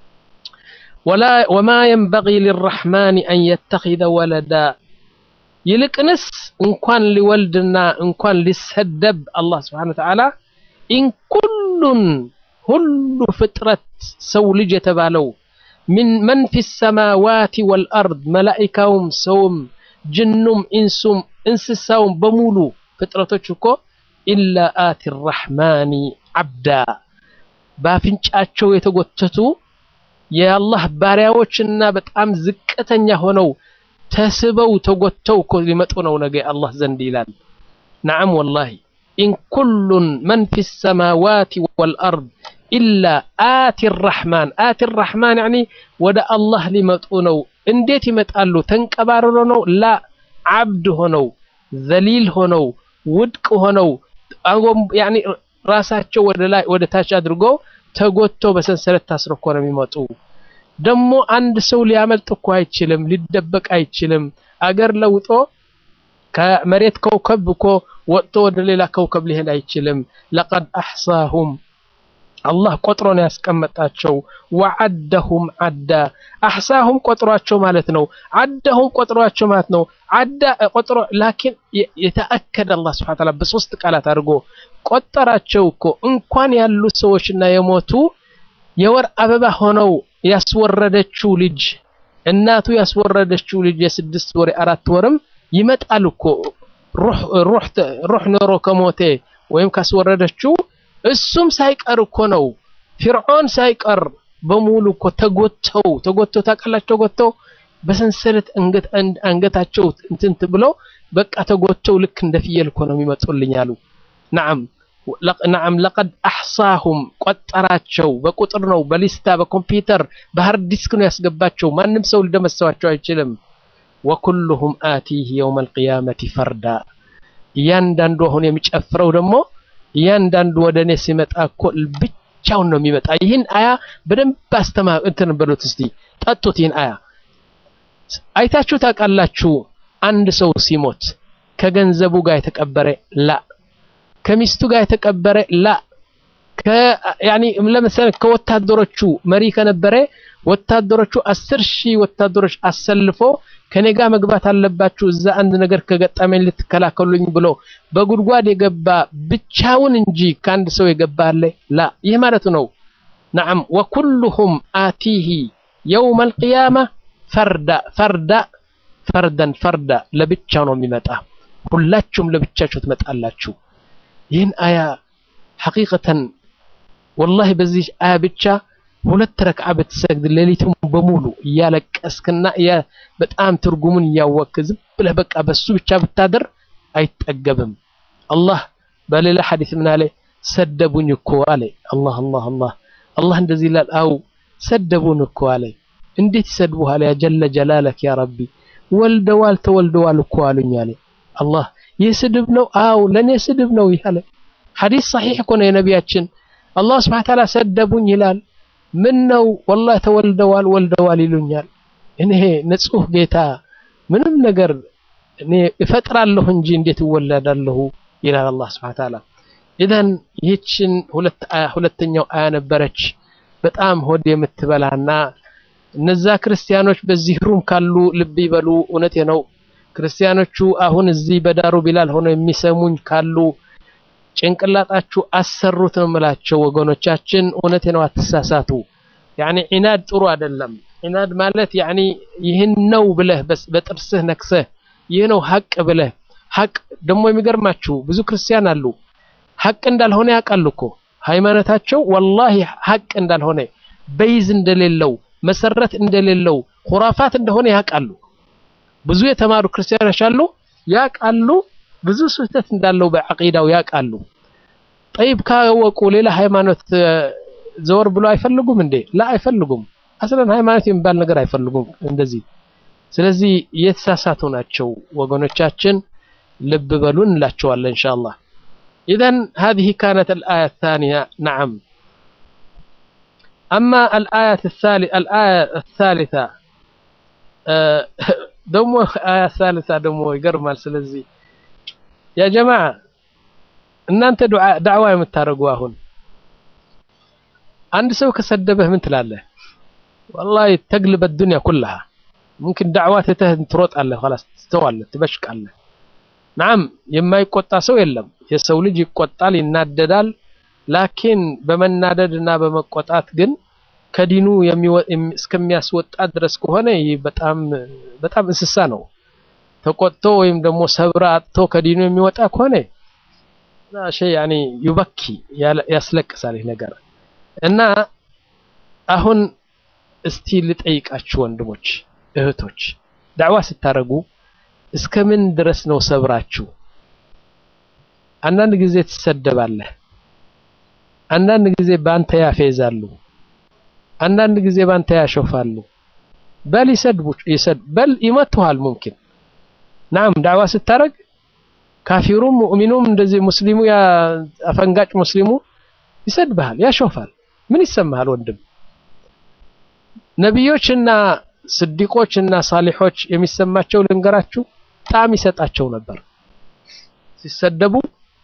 ወማ የንበጊ ሊራሕማን አን የተኺዘ ወለዳ ይልቅንስ እንኳን ሊወልድና እንኳን ሊሰደብ አላህ ስብሓን ወተዓላ ኢንኩሉን ሁሉ ፍጥረት ሰው ልጅ የተባለው ምን መን ፊ ሰማዋት ወልአርድ መላኢካውም ሰውም ጅኑም ኢንሱም እንስሳውም በሙሉ ፍጥረቶች እኮ ኢላ አቲ ራሕማኒ ዓብዳ በአፍንጫቸው የተጎተቱ የአላህ ባሪያዎችና በጣም ዝቅተኛ ሆነው ተስበው ተጎተው እኮ ሊመጡ ነው ነገ አላህ ዘንድ ይላል ነዓም ወላሂ ኢን ኩሉን መን ፊ ሰማዋት ወልአርድ ኢላ አቲ ራሕማን አቲ ራሕማን ያኒ ወደ አላህ ሊመጡ ነው እንዴት ይመጣሉ ተንቀባርሮ ነው ላ ዓብድ ሆነው ዘሊል ሆነው ውድቅ ሆነው ያኒ ራሳቸው ወደ ላይ ወደ ታች አድርጎ ተጎቶ በሰንሰለት ታስሮ እኮ ነው የሚመጡ ደግሞ አንድ ሰው ሊያመልጥ እኮ አይችልም ሊደበቅ አይችልም አገር ለውጦ ከመሬት ከውከብ እኮ ወጥቶ ወደ ሌላ ከውከብ ሊሄድ አይችልም ለቀድ አሕሳሁም አላህ ቆጥሮ ነው ያስቀመጣቸው ወዓደሁም ዓዳ አሕሳሁም ቆጥሯቸው ማለት ነው ዓደሁም ቆጥሯቸው ማለት ነው ዓዳ ቆጥሮ ላኪን የተአከደ አላህ ስብሐ ተዓላ በሶስት ቃላት አድርጎ ቆጠራቸው እኮ እንኳን ያሉ ሰዎችና የሞቱ የወር አበባ ሆነው ያስወረደችው ልጅ እናቱ ያስወረደችው ልጅ የስድስት ወር አራት ወርም ይመጣል እኮ ሩህ ኖሮ ከሞቴ ወይም ካስወረደችው እሱም ሳይቀር እኮ ነው ፊርዖን ሳይቀር በሙሉ እኮ ተጎተው ተጎተው ታውቃላችሁ ተጎተው በሰንሰለት አንገታቸው እንትን ብለው በቃ ተጎተው ልክ እንደ ፍየል እኮ ነው የሚመጡልኝ አሉ ነዓም ነዓም ለቀድ አሕሳሁም ቆጠራቸው በቁጥር ነው በሊስታ በኮምፒውተር በሃርድ ዲስክ ነው ያስገባቸው ማንም ሰው ሊደመሰዋቸው አይችልም ወኩሉሁም አቲህ የውም አልቅያመቲ ፈርዳ እያንዳንዱ አሁን የሚጨፍረው ደግሞ እያንዳንዱ ወደ እኔ ሲመጣ እኮ ብቻውን ነው የሚመጣ ይህን አያ በደንብ አስተማ እንትን በሉት እስቲ ጠጡት ይህን አያ አይታችሁ ታውቃላችሁ አንድ ሰው ሲሞት ከገንዘቡ ጋር የተቀበረ ላ ከሚስቱ ጋር የተቀበረ ላ ያኒ ለምሳሌ ከወታደሮቹ መሪ ከነበረ ወታደሮቹ አስር ሺህ ወታደሮች አሰልፎ ከኔ ጋር መግባት አለባችሁ እዛ አንድ ነገር ከገጠመኝ ልትከላከሉኝ ብሎ በጉድጓድ የገባ ብቻውን እንጂ ከአንድ ሰው የገባ አለ ላ ይህ ማለት ነው ነዓም ወኩሉሁም አቲሂ የውም አልቅያማ ፈርዳ ፈርዳ ፈርደን ፈርዳ ለብቻው ነው የሚመጣ ሁላችሁም ለብቻችሁ ትመጣላችሁ ይህን አያ ሐቂቀተን ወላሂ በዚህ አያ ብቻ ሁለት ረክዓ ብትሰግድ ሌሊቱን በሙሉ እያለቀስክና በጣም ትርጉሙን እያወቅክ ዝም ብለህ በቃ በሱ ብቻ ብታደር አይጠገብም አላህ በሌላ ሐዲስ ምን አለ ሰደቡኝ እኮ አለ አላህ አላህ አላህ አላህ እንደዚህ ይላል አው ሰደቡን እኮ አለ እንዴት ይሰድቡሃል? ያ ጀለ ጀላለክ ያ ረቢ ወልደዋል ተወልደዋል እኮ አሉኝ አለ አላህ። ይህ ስድብ ነው? አው ለኔ ስድብ ነው ይላል። ሐዲስ ሰሒሕ እኮ ነው የነቢያችን። አላህ ሱብሓነሁ ወተዓላ ሰደቡኝ ይላል። ምን ነው ወላሂ ተወልደዋል ወልደዋል ይሉኛል። እኔ ንጹህ ጌታ ምንም ነገር እኔ እፈጥራለሁ እንጂ እንዴት እወለዳለሁ ይላል አላህ ሱብሓነሁ ወተዓላ። ኢዘን ይህችን ሁለተኛው አያ ነበረች በጣም ሆድ የምትበላና እነዛ ክርስቲያኖች በዚህ ሩም ካሉ ልብ ይበሉ። እውነቴ ነው። ክርስቲያኖቹ አሁን እዚህ በዳሩ ቢላል ሆነው የሚሰሙኝ ካሉ ጭንቅላጣችሁ አሰሩት ነው የምላቸው ወገኖቻችን። እውነቴ ነው፣ አትሳሳቱ። ያኒ ዒናድ ጥሩ አይደለም። ዒናድ ማለት ያኒ ይህን ነው ብለህ በጥርስህ ነክሰህ ይህ ነው ሀቅ ብለህ ሀቅ ደግሞ የሚገርማችሁ ብዙ ክርስቲያን አሉ ሀቅ እንዳልሆነ ያውቃሉ እኮ ሃይማኖታቸው ወላሂ ሀቅ እንዳልሆነ በይዝ እንደሌለው መሰረት እንደሌለው ሁራፋት እንደሆነ ያውቃሉ። ብዙ የተማሩ ክርስቲያኖች አሉ ያውቃሉ፣ ብዙ ስህተት እንዳለው በዐቂዳው ያውቃሉ። ጠይብ ካወቁ ሌላ ሃይማኖት ዘወር ብሎ አይፈልጉም እንዴ? ላ አይፈልጉም። አስለን ሃይማኖት የሚባል ነገር አይፈልጉም እንደዚህ። ስለዚህ የተሳሳቱ ናቸው ወገኖቻችን፣ ልብ በሉ እንላቸዋለን ኢንሻአላህ። ኢዘን هذه كانت الآية الثانية نعم أما الآية الثالثة الآية الثالثة ደግሞ آية الثالثة ደግሞ ይገርማል። ስለዚህ ያ ጀማዓ እናንተ ዳዕዋ የምታደርጉ አሁን አንድ ሰው ከሰደበህ ምን ትላለህ? ወላሂ ተግልበ ዱንያ ኩላሃ ሙምኪን ዳዕዋ ትተህ ትሮጣለህ፣ ኸላስ ትተዋለህ፣ ትበሽቃለህ። ናም የማይቆጣ ሰው የለም። የሰው ልጅ ይቆጣል፣ ይናደዳል። ላኪን በመናደድ እና በመቆጣት ግን ከዲኑ እስከሚያስወጣ ድረስ ከሆነ ይህ በጣም በጣም እንስሳ ነው። ተቆጥቶ ወይም ደግሞ ሰብረ አጥቶ ከዲኑ የሚወጣ ከሆነ ሸይ ያኒ ዩበኪ ያስለቅሳል ይህ ነገር እና አሁን እስቲ ልጠይቃችሁ ወንድሞች እህቶች፣ ዳዕዋ ስታደርጉ እስከ ምን ድረስ ነው ሰብራችሁ? አንዳንድ ጊዜ ትሰደባለህ፣ አንዳንድ ጊዜ ባንተ ያፌዛሉ፣ አንዳንድ ጊዜ ባንተ ያሾፋሉ። በል ይሰድቡ በል ይመቱሃል። ሙምኪን ናም ዳዕዋ ስታደርግ ካፊሩም ሙእሚኑም እንደዚህ ሙስሊሙ ያ አፈንጋጭ ሙስሊሙ ይሰድብሃል፣ ያሾፋል። ምን ይሰማሃል ወንድም? ነቢዮችና ስዲቆችና ሳሊሖች የሚሰማቸው ልንገራችሁ፣ ጣዕም ይሰጣቸው ነበር። ሲሰደቡ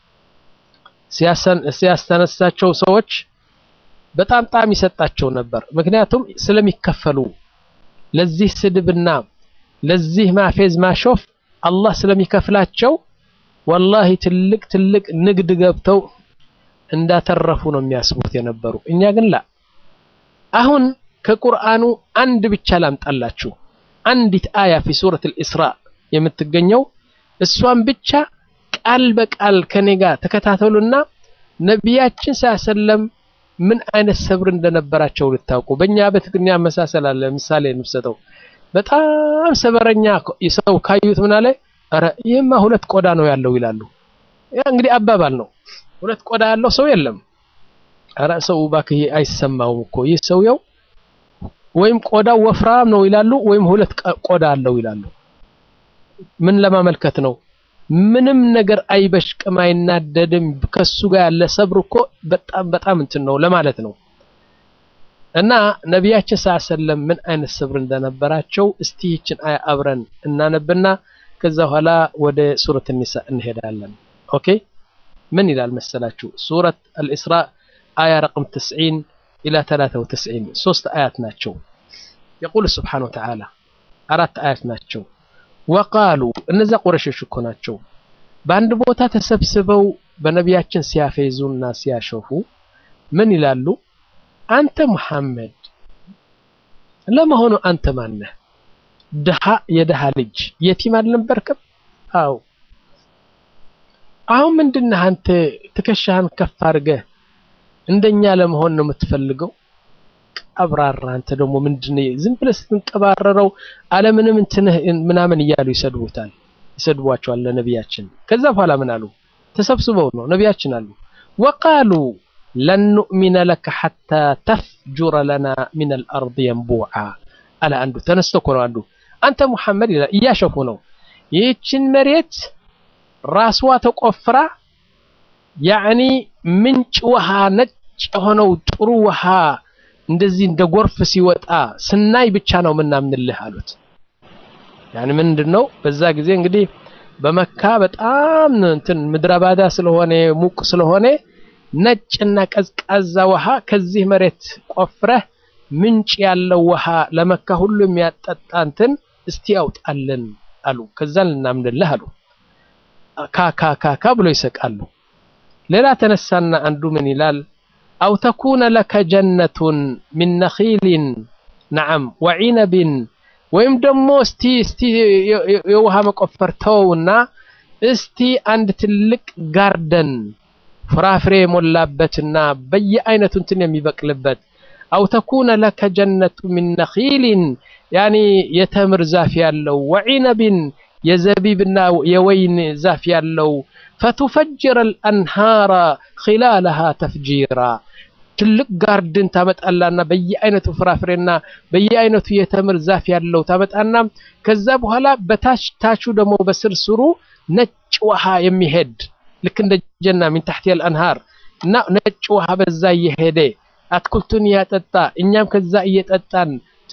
ሲያስተነሳቸው ሰዎች በጣም ጣዕም ይሰጣቸው ነበር። ምክንያቱም ስለሚከፈሉ ለዚህ ስድብና ለዚህ ማፌዝ ማሾፍ አላህ ስለሚከፍላቸው ወላሂ ትልቅ ትልቅ ንግድ ገብተው እንዳተረፉ ነው የሚያስቡት የነበሩ። እኛ ግን ላ አሁን ከቁርአኑ አንድ ብቻ ላምጣላችሁ። አንዲት አያ ፊ ሱረት አልኢስራ የምትገኘው እሷን ብቻ ቃል በቃል ከኔ ጋር ተከታተሉና ነቢያችን ሳሰለም ምን አይነት ሰብር እንደነበራቸው ልታውቁ። በእኛ በትግርኛ መሳሰል አለ። ምሳሌ እንሰጠው። በጣም ሰበረኛ ሰው ካዩት ምን አለ፣ ኧረ ይህማ ሁለት ቆዳ ነው ያለው ይላሉ። ያ እንግዲህ አባባል ነው። ሁለት ቆዳ ያለው ሰው የለም። ኧረ ሰው እባክህ አይሰማውም እኮ ይህ ሰውየው ወይም ቆዳው ወፍራም ነው ይላሉ፣ ወይም ሁለት ቆዳ አለው ይላሉ። ምን ለማመልከት ነው? ምንም ነገር አይበሽቅም፣ አይናደድም። ከሱ ጋር ያለ ሰብር እኮ በጣም በጣም እንትን ነው ለማለት ነው። እና ነቢያችን ሰለም ምን አይነት ሰብር እንደነበራቸው እስቲ ይችን አያ አብረን እናነብና ከዛ በኋላ ወደ ሱረት ኒሳ እንሄዳለን። ኦኬ ምን ይላል መሰላችሁ? ሱረት አልኢስራ አያ ረቅም 90 ኢላ 93 ሶስት አያት ናቸው። የቁል ስብሓነ ወተዓላ አራት አያት ናቸው። ወቃሉ እነዛ ቁረሾች እኮ ናቸው። በአንድ ቦታ ተሰብስበው በነቢያችን ሲያፌዙና ሲያሾፉ ምን ይላሉ? አንተ ሙሐመድ ለመሆኑ አንተ ማነህ? ድሃ የድሃ ልጅ የቲም አልነበርክም? አው አሁን ምንድነህ አንተ ትከሻህን ከፍ አድርገህ እንደኛ ለመሆን ነው የምትፈልገው? ቀብራራ አንተ ደግሞ ምንድነው ዝም ብለህ ስትንቀባረረው አለምንም እንትንህ ምናምን እያሉ ይሰድቡታል፣ ይሰድቧቸዋል ለነቢያችን። ከዛ በኋላ ምን አሉ? ተሰብስበው ነው ነቢያችን አሉ ወቃሉ ለን ኑእሚነ ለከ ሐታ ተፍጁረ ለና ሚነል አርድ የንቡዓ አለ አንዱ ተነስቶ እኮ ነው አንዱ አንተ ሙሐመድ ይላል እያሸፉ ነው ይህችን መሬት ራስዋ ተቆፍራ ያዕኒ ምንጭ ውሃ ነጭ የሆነው ጥሩ ውሃ እንደዚህ እንደ ጎርፍ ሲወጣ ስናይ ብቻ ነው ምናምንልህ አሉት ያኒ ምንድን ነው በዛ ጊዜ እንግዲህ በመካ በጣም እንትን ምድረ ባዳ ስለሆነ ሙቅ ስለሆነ ነጭና ቀዝቃዛ ውሃ ከዚህ መሬት ቆፍረህ ምንጭ ያለው ውሃ ለመካ ሁሉ የሚያጠጣ እንትን እስቲ ያውጣልን አሉ ከዛ ልናምንልህ አሉ ካካካካ ብሎ ይሰቃሉ ሌላ ተነሳና አንዱ ምን ይላል አው ተኩነ ለከ ጀነቱን ሚን ነኺልን ነዓም ወዒነብን ወይም ደግሞ እስቲ እስቲ የውሃ መቆፈር ተውና እስቲ አንድ ትልቅ ጋርደን ፍራፍሬ የሞላበትና በየአይነቱ እንትን የሚበቅልበት አው ተኩነ ለከ ጀነቱ ሚን ነኺልን ያኒ የተምር ዛፍ ያለው ወዒነብን የዘቢብና የወይን ዛፍ ያለው ፈቱፈጅረ አልአንሃራ ኺላለሃ ተፍጂራ ትልቅ ጋርድን ታመጣላና በየአይነቱ ፍራፍሬና በየአይነቱ የተምር ዛፍ ያለው ታመጣና ከዛ በኋላ በታች ታቹ ደግሞ በስርስሩ ነጭ ውሃ የሚሄድ ልክ እንደ ጀና ሚን ታሕቲ አልአንሃር እና ነጭ ውሃ በዛ እየሄደ አትክልቱን እያጠጣ እኛም ከዛ እየጠጣን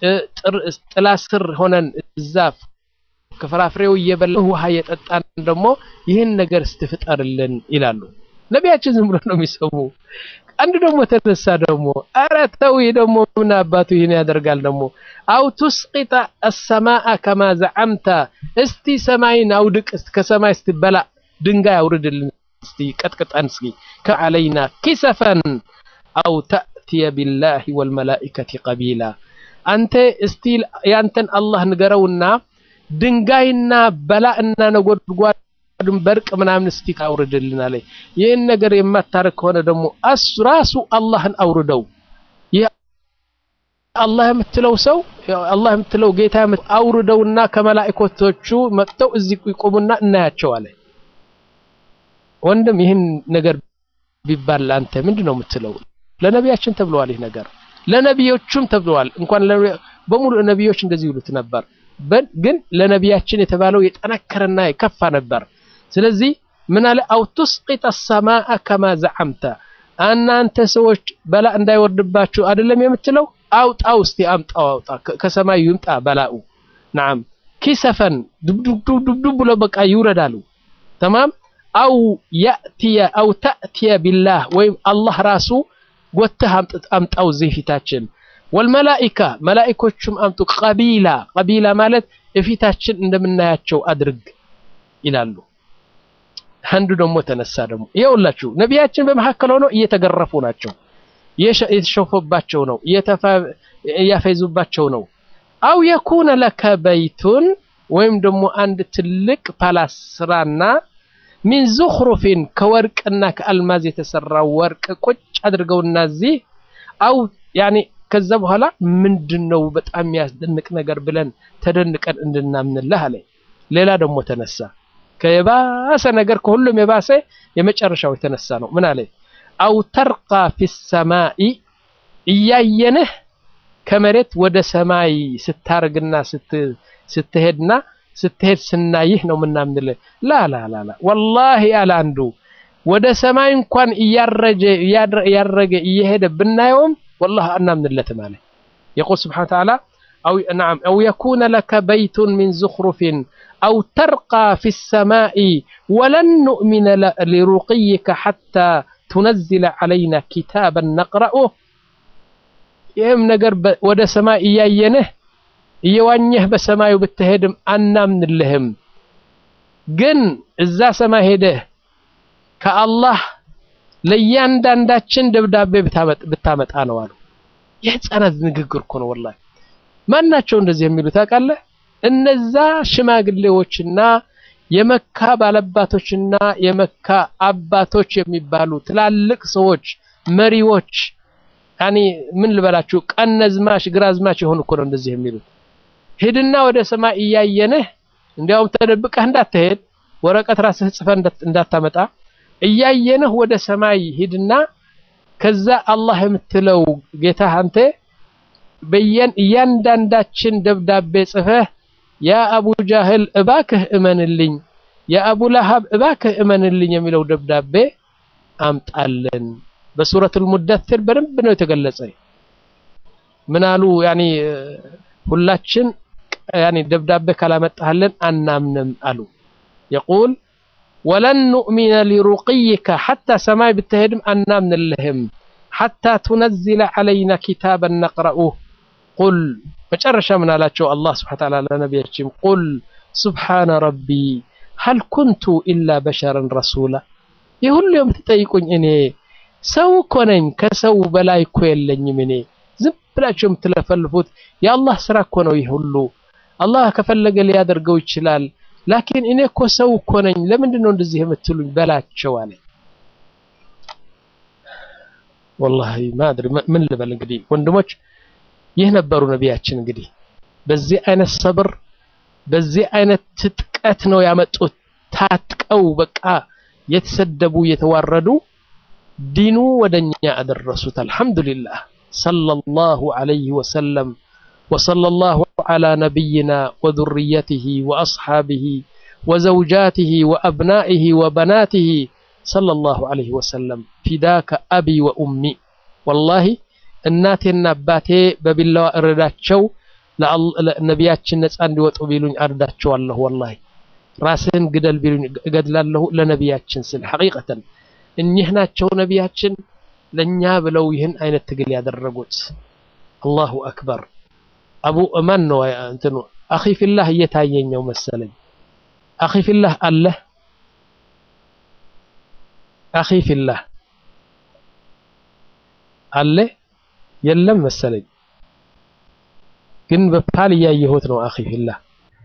ጥላ ስር ሆነን እዛ ከፍራፍሬው እየበላ ውሃ እየጠጣን ደግሞ ይህን ነገር ስትፍጠርልን ይላሉ። ነቢያችን ዝም ብሎ ነው የሚሰሙ። አንድ ደግሞ ተነሳ ደግሞ ኧረ ተው ደግሞ ምን አባቱ ይህን ያደርጋል ደግሞ አው ቱስቂጠ አሰማአ ከማ ዘዓምተ እስቲ ሰማይን አውድቅ ከሰማይ ስትበላ ድንጋይ አውርድልን እስቲ ቀጥቅጠን እስኪ ከዓለይና ኪሰፈን አው ተእትየ ቢላሂ ወልመላኢከቲ ቀቢላ አንተ እስቲ ያንተን አላህ ንገረውና ድንጋይና በላእና ነጎድጓድን በርቅ ምናምን እስቲ አውርድልን አለ። ይህን ነገር የማታረግ ከሆነ ደግሞ አስ ራሱ አላህን አውርደው። ይህ አላህ የምትለው ሰው አላህ የምትለው ጌታ አውርደውና ከመላእክቶቹ መጥተው እዚህ ይቆሙና እናያቸው አለ። ወንድም ይህን ነገር ቢባል አንተ ምንድን ነው የምትለው? ለነቢያችን ተብለዋል። ይህ ነገር ለነቢዮቹም ተብለዋል። እንኳን በሙሉ ነቢዮች እንደዚህ ይሉት ነበር። ግን ለነቢያችን የተባለው የጠነከረና የከፋ ነበር። ስለዚህ ምን አለ አው ቱስቂጥ ሰማአ ከማ ዘዓምተ እናንተ ሰዎች በላ እንዳይወርድባችሁ አይደለም የምትለው አውጣው እስቲ አምጣው አውጣ ከሰማይ ይምጣ በላኡ ናም ኪሰፈን ዱብዱብ ብሎ በቃ ይውረዳሉ ተማም አው ያእትየ አው ተእትየ ቢላህ ወይም አላህ ራሱ ጎተህ አምጣው እዚህ ፊታችን ወልመላኢካ መላኢኮቹም አምጡ ቀቢላ ቀቢላ ማለት እፊታችን እንደምናያቸው አድርግ ይላሉ። አንዱ ደግሞ ተነሳ ደግሞ ይኸውላችሁ ነቢያችን በመካከል ሆነው እየተገረፉ ናቸው፣ እየተሸፉባቸው ነው፣ እያፈይዙባቸው ነው። አው የኩነ ለከ በይቱን ወይም ደግሞ አንድ ትልቅ ፓላስ ስራና ሚን ዙኽሩፊን ከወርቅና ከአልማዝ የተሰራ ወርቅ ቁጭ አድርገውና እዚህ አው ያኔ ከዛ በኋላ ምንድነው በጣም የሚያስደንቅ ነገር ብለን ተደንቀን እንድናምንልህ አለ። ሌላ ደግሞ ተነሳ ከየባሰ ነገር ከሁሉም የባሰ የመጨረሻው የተነሳ ነው። ምን አለ? አው ተርቃ ፊ ሰማኢ እያየንህ ከመሬት ወደ ሰማይ ስታርግና ስትሄድና ስትሄድ ስናይህ ነው ምናምንልህ። ላ ላ ላ ላ ወላሂ አለ አንዱ ወደ ሰማይ እንኳን እያረጀ እያረገ እየሄደ ብናየውም والله أنامن ماله يقول سبحانه وتعالى أو نعم أو يكون لك بيت من زخرف أو ترقى في السماء ولن نؤمن لرقيك حتى تنزل علينا كتابا نقرأه يهم نقر ود سماء إياينه እየዋኘህ በሰማዩ ብትሄድም አናምንልህም ግን እዛ ሰማይ ሄደህ ከአላህ ለእያንዳንዳችን ደብዳቤ ብታመጣ ነው አሉ። የህፃናት ንግግር እኮ ነው ወላሂ። ማን ናቸው እንደዚህ የሚሉ ታውቃለህ? እነዛ ሽማግሌዎችና የመካ ባለባቶችና የመካ አባቶች የሚባሉ ትላልቅ ሰዎች መሪዎች፣ ያኒ ምን ልበላችሁ፣ ቀነዝማች ግራዝማች የሆኑ እኮ ነው እንደዚህ የሚሉት። ሂድና ወደ ሰማይ እያየንህ እንዲያውም ተደብቀህ እንዳትሄድ ወረቀት ራስህ ጽፈህ እንዳታመጣ እያየንህ ወደ ሰማይ ሂድና ከዛ አላህ የምትለው ጌታ አንተ በየን እያንዳንዳችን ደብዳቤ ጽፈህ ያ አቡ ጃህል እባክህ እመንልኝ፣ ያ አቡ ለሃብ እባክህ እመንልኝ የሚለው ደብዳቤ አምጣልን። በሱረቱል ሙደትር በደንብ ነው የተገለጸ። ምን አሉ? ያኒ ሁላችን ያኒ ደብዳቤ ካላመጣህልን አናምንም አሉ። የቁል ወለን ኑእሚነ ሊሩቅይከ ሐታ ሰማይ ብትሄድም አናምንልህም ሐታ ቱነዝለ ዐለይና ኪታበን ነቅረኡህ ቁል መጨረሻ ምን አላቸው? አላህ ስብሐነ ወተዓላ ለነቢያችን ቁል ሱብሓነ ረቢ ሀል ኩንቱ ኢላ በሸረን ረሱላ። ይህ ሁሉ የምትጠይቁኝ እኔ ሰው እኮ ነኝ፣ ከሰው በላይ እኮ የለኝም። እኔ ዝም ብላችሁ የምትለፈልፉት የአላህ ስራ እኮ ነው። ይህ ሁሉ አላህ ከፈለገ ሊያደርገው ይችላል። ላኪን እኔ እኮ ሰው እኮ ነኝ። ለምንድን ነው እንደዚህ የምትሉኝ በላቸው አለ። ወላሂ ማድሪ ምን ልበል እንግዲህ ወንድሞች ይህ ነበሩ ነቢያችን። እንግዲህ በዚህ አይነት ሰብር በዚህ አይነት ትጥቀት ነው ያመጡት። ታጥቀው በቃ የተሰደቡ የተዋረዱ ዲኑ ወደኛ አደረሱት። አልሐምዱሊላህ ሰለላሁ ዐለይሂ ወሰለም ወሰለላሁ ዐላ ነቢይና ወዙርየቲሂ ወአስሓቢሂ ወዘውጃቲሂ ወአብናኢሂ ወበናቲሂ ሰለላሁ ዐለይሂ ወሰለም ፊዳከ አቢ ወኡሚ ወላሂ እናቴና አባቴ በቢላዋ እረዳቸው ነቢያችን ነፃ እንዲወጡ ቢሉኝ አርዳቸዋለሁ። ወላሂ ራስህን ግደል ቢሉኝ እገድላለሁ ለነቢያችን ስል ሐቂቀተን እኚህ ናቸው ነቢያችን ለእኛ ብለው ይህን አይነት ትግል ያደረጉት። አላሁ አክበር። አቡ ማን ነው እንትኑ አኺ ፊላህ እየታየኘው መሰለኝ። አኺ ፊላህ አለህ አኺ ፊላህ አለ የለም መሰለኝ፣ ግን በፓል እያየሁት ነው። አኺ ፊላህ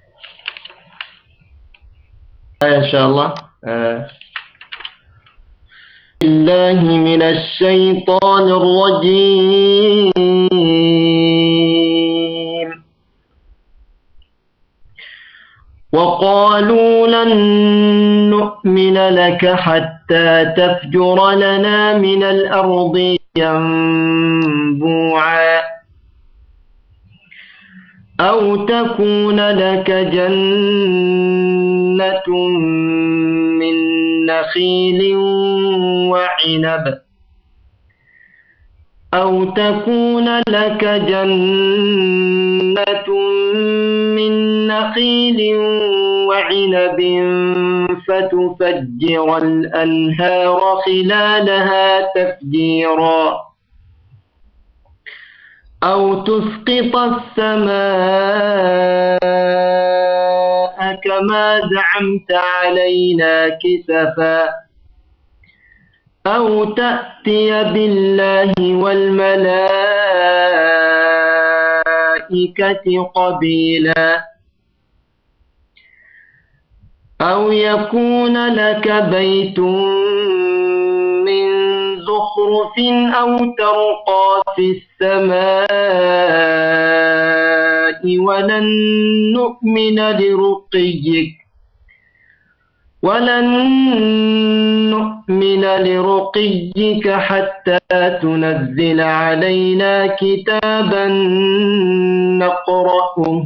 ኢንሻአላህ الله من الشيطان الرجيم وقالوا لن نؤمن لك حتى تفجر لنا من الأرض ينبوعا أو تكون لك جنة من نخيل وعنب أو تكون لك جنة من نخيل وعنب فتفجر الأنهار خلالها تفجيرا أو تسقط السماء كما زعمت علينا كسفا أو تأتي بالله والملائكة قبيلا أو يكون لك بيت من زخرف أو ترقى في السماء ولن نؤمن لرقيك ولن نؤمن لرقيك حتى تنزل علينا كتابا نقرأه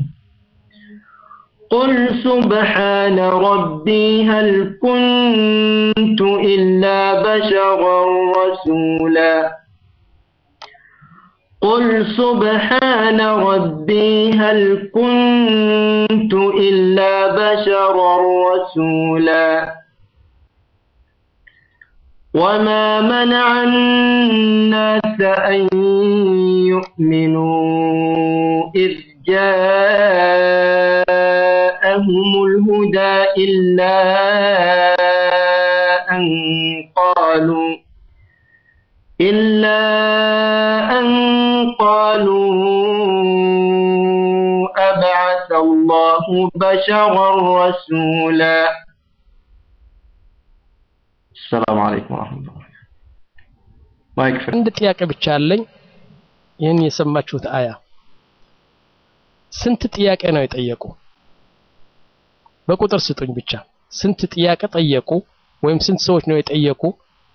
قل سبحان ربي هل كنت إلا بشرا رسولا قل سبحان ربي هل كنت إلا بشرا رسولا وما منع الناس أن يؤمنوا إذ جاءهم الهدى إلا أن قالوا إلا أن قالوا أبعث الله بشرا رسولا السلام عليكم ورحمة الله ما يكفي አንድ ጥያቄ ብቻ አለኝ። ይህን የሰማችሁት አያ ስንት ጥያቄ ነው የጠየቁ? በቁጥር ስጡኝ ብቻ። ስንት ጥያቄ ጠየቁ? ወይም ስንት ሰዎች ነው የጠየቁ?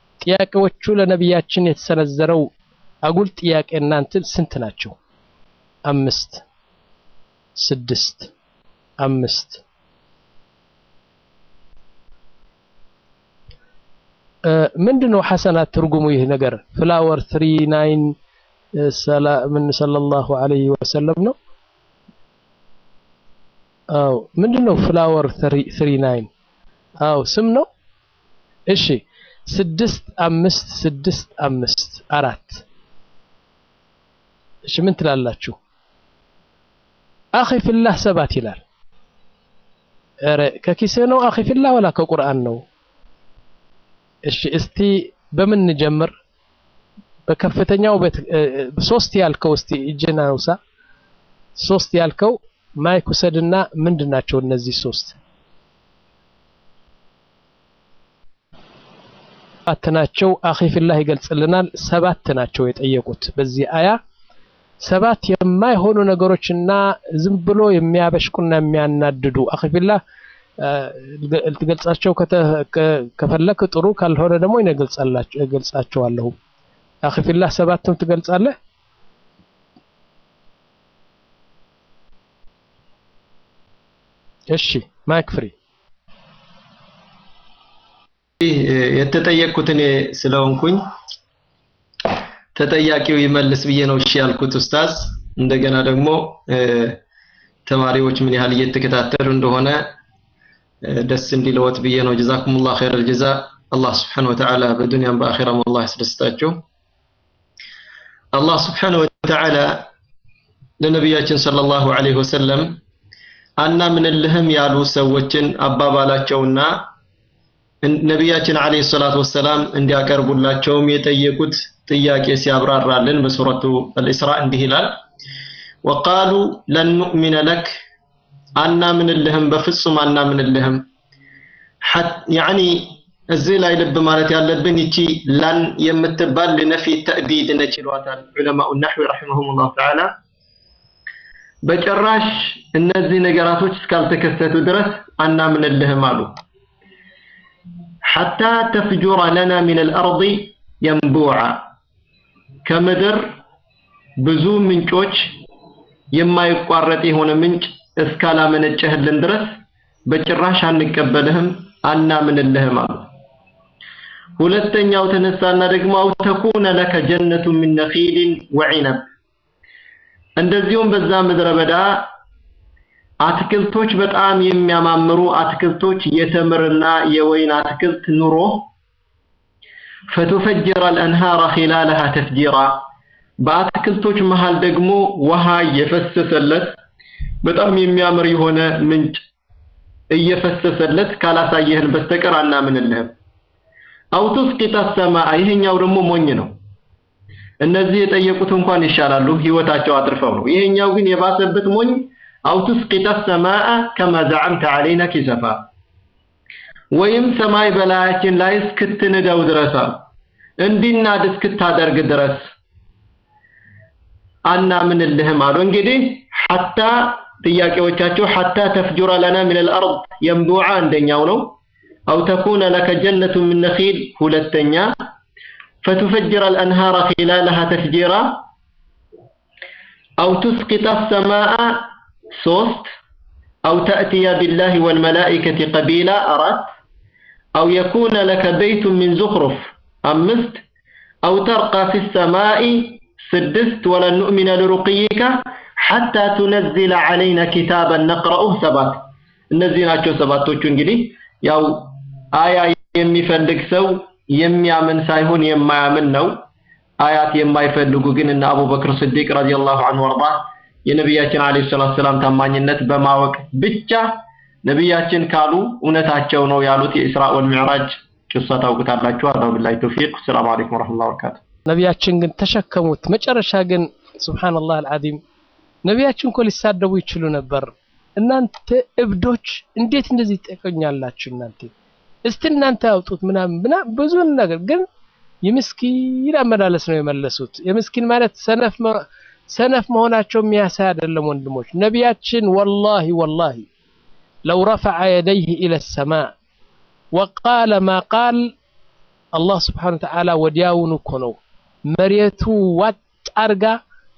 ጥያቄዎቹ ለነቢያችን የተሰነዘረው አጉል ጥያቄ እናንትን ስንት ናቸው? አምስት ስድስት አምስት ምንድን ነው ሐሰናት ትርጉሙ ይህ ነገር ፍላወር ትሪ ናይን ምን ሰለላሁ ዐለይሂ ወሰለም ነው አው ምንድን ነው ፍላወር ትሪ ናይን አው ስም ነው እሺ ስድስት አምስት ስድስት አምስት አራት እሺ ምን ትላላችሁ አኺ ፊላህ ሰባት ይላል ኧረ ከኪስህ ነው አኺ ፊላህ ወላ ከቁርአን ነው እሺ እስቲ በምን እንጀምር በከፍተኛው ሶስት ያልከው እስቲ እጅና ውሳ ሶስት ያልከው ማይክ ውሰድና ምንድን ናቸው እነዚህ ሶስት ሰባት ናቸው አኺ ፊላህ ይገልጽልናል ሰባት ናቸው የጠየቁት በዚህ አያ ሰባት የማይሆኑ ነገሮችና ዝም ብሎ የሚያበሽቁና የሚያናድዱ አኺ ፊላህ ልትገልጻቸው ከፈለክ ጥሩ ካልሆነ ደግሞ እገልጻቸዋለሁ አኺ ፊላህ ሰባትም ትገልጻለህ እሺ ማይክ ፍሪ የተጠየቅኩት እኔ ስለሆንኩኝ ተጠያቂው ይመልስ ብዬ ነው እሺ ያልኩት ኡስታዝ እንደገና ደግሞ ተማሪዎች ምን ያህል እየተከታተሉ እንደሆነ ደስ እንዲለወት ብዬ ነው ጀዛኩሙላህ ኸይረል ጀዛ አላህ Subhanahu Wa Ta'ala በዱንያም በአኺራም አላህ ያስደስታቸው አላህ Subhanahu Wa Ta'ala ለነቢያችን ሰለላሁ ዐለይሂ ወሰለም አናምንልህም ያሉ ሰዎችን አባባላቸውና ነቢያችን ዐለይሂ ሰላቱ ወሰላም እንዲያቀርቡላቸውም የጠየቁት ጥያቄ ሲያብራራልን በሱረቱ አልኢስራ እንዲህ ይላል ወቃሉ ለን ኑእሚነ ለክ አናምንልህም በፍጹም አናምንልህም ያኒ እዚህ ላይ ልብ ማለት ያለብን ይቺ ላን የምትባል ለነፊ ተእቢድ ነች ይሏታል ዑለማኡ ነህዊ ረሒመሁሙላህ ተዓላ በጭራሽ እነዚህ ነገራቶች እስካልተከሰቱ ድረስ አናምንልህም አሉ ሐታ ተፍጁረ ለና ሚን አልአርድ የንቡዓ ከምድር ብዙ ምንጮች የማይቋረጥ የሆነ ምንጭ እስካላመነጨህልን ድረስ በጭራሽ አንቀበልህም አናምንልህም አሉ ሁለተኛው ተነሳና ደግሞ አው ተኩነ ለከ ጀነቱ ሚን ነኺልን ወዒነብ እንደዚሁም በዛ ምድረ በዳ አትክልቶች በጣም የሚያማምሩ አትክልቶች የተምርና የወይን አትክልት ኑሮ ፈቱፈጅረ አልአንሃረ ኺላለሃ ተፍጂራ በአትክልቶች መሃል ደግሞ ውሃ እየፈሰሰለት በጣም የሚያምር የሆነ ምንጭ እየፈሰሰለት ካላሳየህን በስተቀር አናምንልህም አው ቱስቂጠ ሰማአ ይሄኛው ደግሞ ሞኝ ነው እነዚህ የጠየቁት እንኳን ይሻላሉ ህይወታቸው አትርፈው ነው ይሄኛው ግን የባሰበት ሞኝ አው ቱስቂጠ ሰማአ ከማ ዘዐምተ ዐለይና ኪሰፋ ወይም ሰማይ በላያችን ላይ እስክትንደው ድረስ እንዲናድ እስክታደርግ ድረስ አናምንልህም አሉ እንግዲህ ሐታ ጥያቄዎቻቸው ሐታ ተፍጁረ ለና ሚን አልአርድ የንቡዓ አንደኛው ነው አው ተኩነ ለከ ጀነቱ ሚን ነኺል ሁለተኛ فتفجر الأنهار خلالها تفجيرا أو تسقط السماء صوست أو تأتي بالله والملائكة قبيلا أرات أو يكون لك بيت من زخرف أمست أو ترقى في السماء سدست ولن نؤمن لرقيك حتى تنزل علينا كتابا نقرأه سبات እነዚህ ሰባቶቹ እንግዲህ ያው አያ የሚፈልግ ሰው የሚያምን ሳይሆን የማያምን ነው አያት የማይፈልጉ ግን እነ አቡበክር ስዲቅ ረዲየላሁ ዐንሁ ወርዳ የነቢያችን አለይሂ ሰላቱ ሰላም ታማኝነት በማወቅ ብቻ ነቢያችን ካሉ እውነታቸው ነው ያሉት የኢስራ ወልሚዕራጅ ቂሳ ታውቁታላችሁ አላሁ ቢላሂ ተውፊቅ ሰላም አለይኩም ወራህመቱላሂ ወበረካቱ ነቢያችን ግን ተሸከሙት መጨረሻ ግን ሱብሃንአላህ አልዓዚም ነቢያችን እኮ ሊሳደቡ ይችሉ ነበር እናንተ እብዶች እንዴት እንደዚህ ትጠቀኛላችሁ እናንተ እስቲ እናንተ ያውጡት ምናምን ምናምን ብዙ ነገር ግን የምስኪን አመላለስ ነው የመለሱት የምስኪን ማለት ሰነፍ ሰነፍ መሆናቸው የሚያሳይ አይደለም ወንድሞች ነቢያችን ወላሂ ወላሂ ለው ረፈዐ የደይህ ኢለ ሰማእ ወቃለ ማ ቃል አላህ ስብሓን ወተዓላ ወዲያውኑ እኮ ነው መሬቱ ዋጥ አርጋ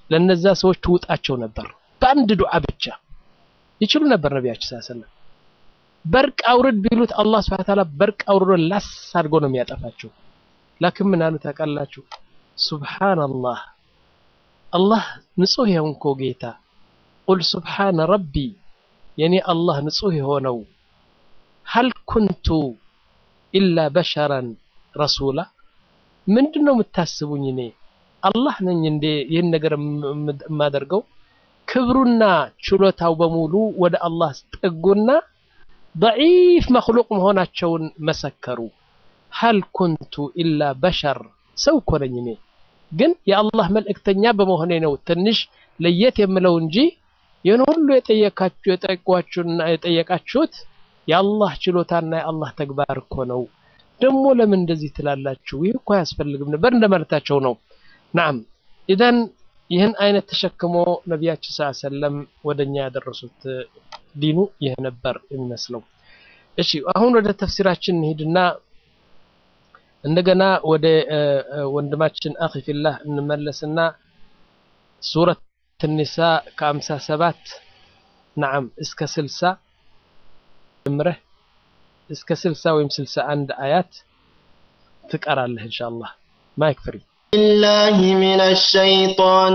ለነዛ ሰዎች ትውጣቸው ነበር በአንድ ዱዓ ብቻ ይችሉ ነበር ነቢያችን ሰለላሁ ዐለይሂ ወሰለም በርቅ አውርድ ቢሉት አላህ Subhanahu Ta'ala በርቅ አውርዶ ላስ አድርጎ ነው የሚያጠፋቸው ላኪን ምን አሉ ታውቃላችሁ ሱብሃንአላህ አላህ ንጹህ የሆንኮ ጌታ ቁል ሱብሃነ ረቢ የኔ አላህ ንጹህ የሆነው ሀል ኩንቱ ኢላ በሸረን ረሱላ ምንድን ነው የምታስቡኝ እኔ አላህ ነኝ እንዴ ይህን ነገር የማደርገው ክብሩና ችሎታው በሙሉ ወደ አላህ ጠጉና ضعيف መክሉቅ መሆናቸውን መሰከሩ ሀል ኩንቱ ኢላ በሸር ሰው እኮ ነኝ እኔ ግን የአላህ መልእክተኛ በመሆኔ ነው ትንሽ ለየት የምለው እንጂ ይህን ሁሉ የጠየቃችሁ የጠየቋችሁና የጠየቃችሁት የአላህ ችሎታና የአላህ ተግባር እኮ ነው ደግሞ ለምን እንደዚህ ትላላችሁ ይህ እኮ አያስፈልግም ነበር እንደማለታቸው ነው ናም ኢዘን ይህን አይነት ተሸክሞ ነቢያችን ስ ሰለም ወደኛ ያደረሱት ዲኑ ይህ ነበር የሚመስለው እሺ አሁን ወደ ተፍሲራችን እንሂድና እንደገና ወደ ወንድማችን አኺ ፊላህ እንመለስና ሱረት ኒሳ ከአምሳ ሰባት ናም እስከ ስልሳ ጀምረህ እስከ ስልሳ ወይም ስልሳ አንድ አያት ትቀራለህ ኢንሻአላህ ማይክ ፍሪ بالله من الشيطان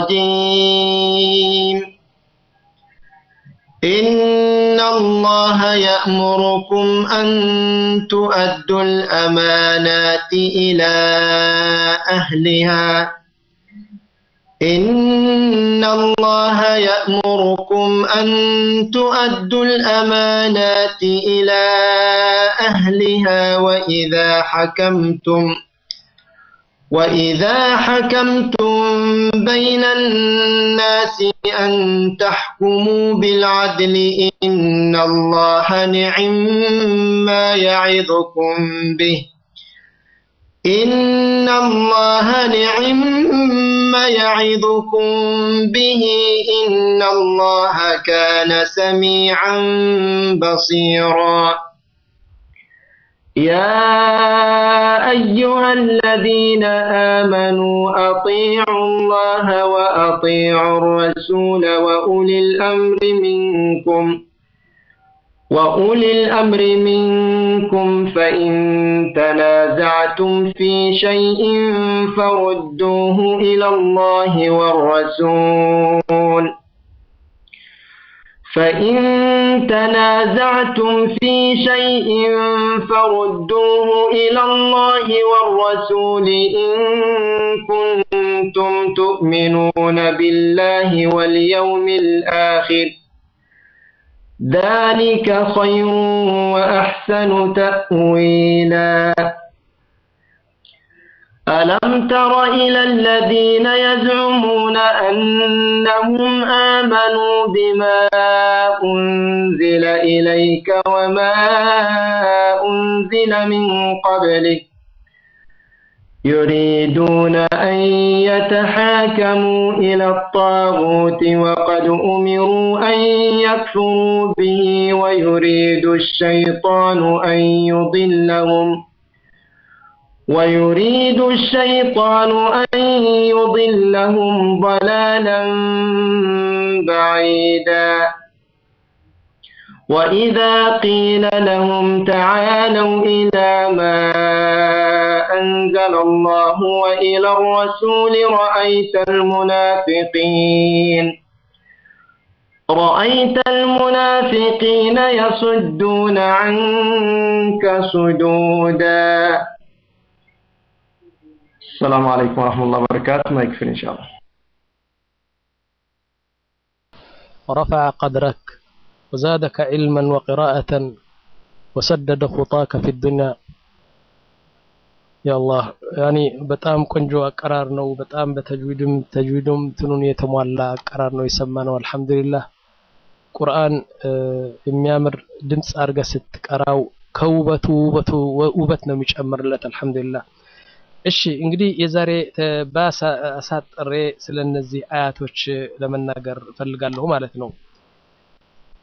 الرجيم إن الله يأمركم أن تؤدوا الأمانات إلى أهلها إن الله يأمركم أن تؤدوا الأمانات إلى أهلها وإذا حكمتم وإذا حكمتم بين الناس أن تحكموا بالعدل إن الله نعم ما يعظكم به إن الله نعم ما يعظكم به إن الله كان سميعا بصيرا يا أيها الذين آمنوا أطيعوا الله وأطيعوا الرسول وأولي الأمر منكم وأولي الأمر منكم فإن تنازعتم في شيء فردوه إلى الله والرسول فإن تنازعتم في شيء فردوه إلى الله والرسول إن كنتم تؤمنون بالله واليوم الآخر ذلك خير وأحسن تأويلا ألم تر إلى الذين يزعمون أنهم آمنوا بما أنزل إليك وما أنزل من قبلك يريدون أن يتحاكموا إلى الطاغوت وقد أمروا أن يكفروا به ويريد الشيطان أن يضلهم ويريد الشيطان أن يضلهم ضلالا بعيدا وإذا قيل لهم تعالوا إلى ما أنزل الله وإلى الرسول رأيت المنافقين رأيت المنافقين يصدون عنك صدودا السلام عليكم ورحمة الله وبركاته ما يكفي إن شاء الله ورفع قدرك وزادك علما وقراءة وسدد خطاك في الدنيا يا الله يعني በጣም ቆንጆ አቀራር ነው በጣም በተጅዊድም ተጅዊድም ትኑን የተሟላ አቀራር ነው የሰማነው አልহামዱሊላህ ቁርአን የሚያምር ድምፅ አድርገህ ስትቀራው ከውበቱ ውበቱ ውበት ነው የሚጨምርለት አልহামዱሊላህ እሺ እንግዲህ የዛሬ አሳጥሬ ስለነዚህ አያቶች ለመናገር ፈልጋለሁ ማለት ነው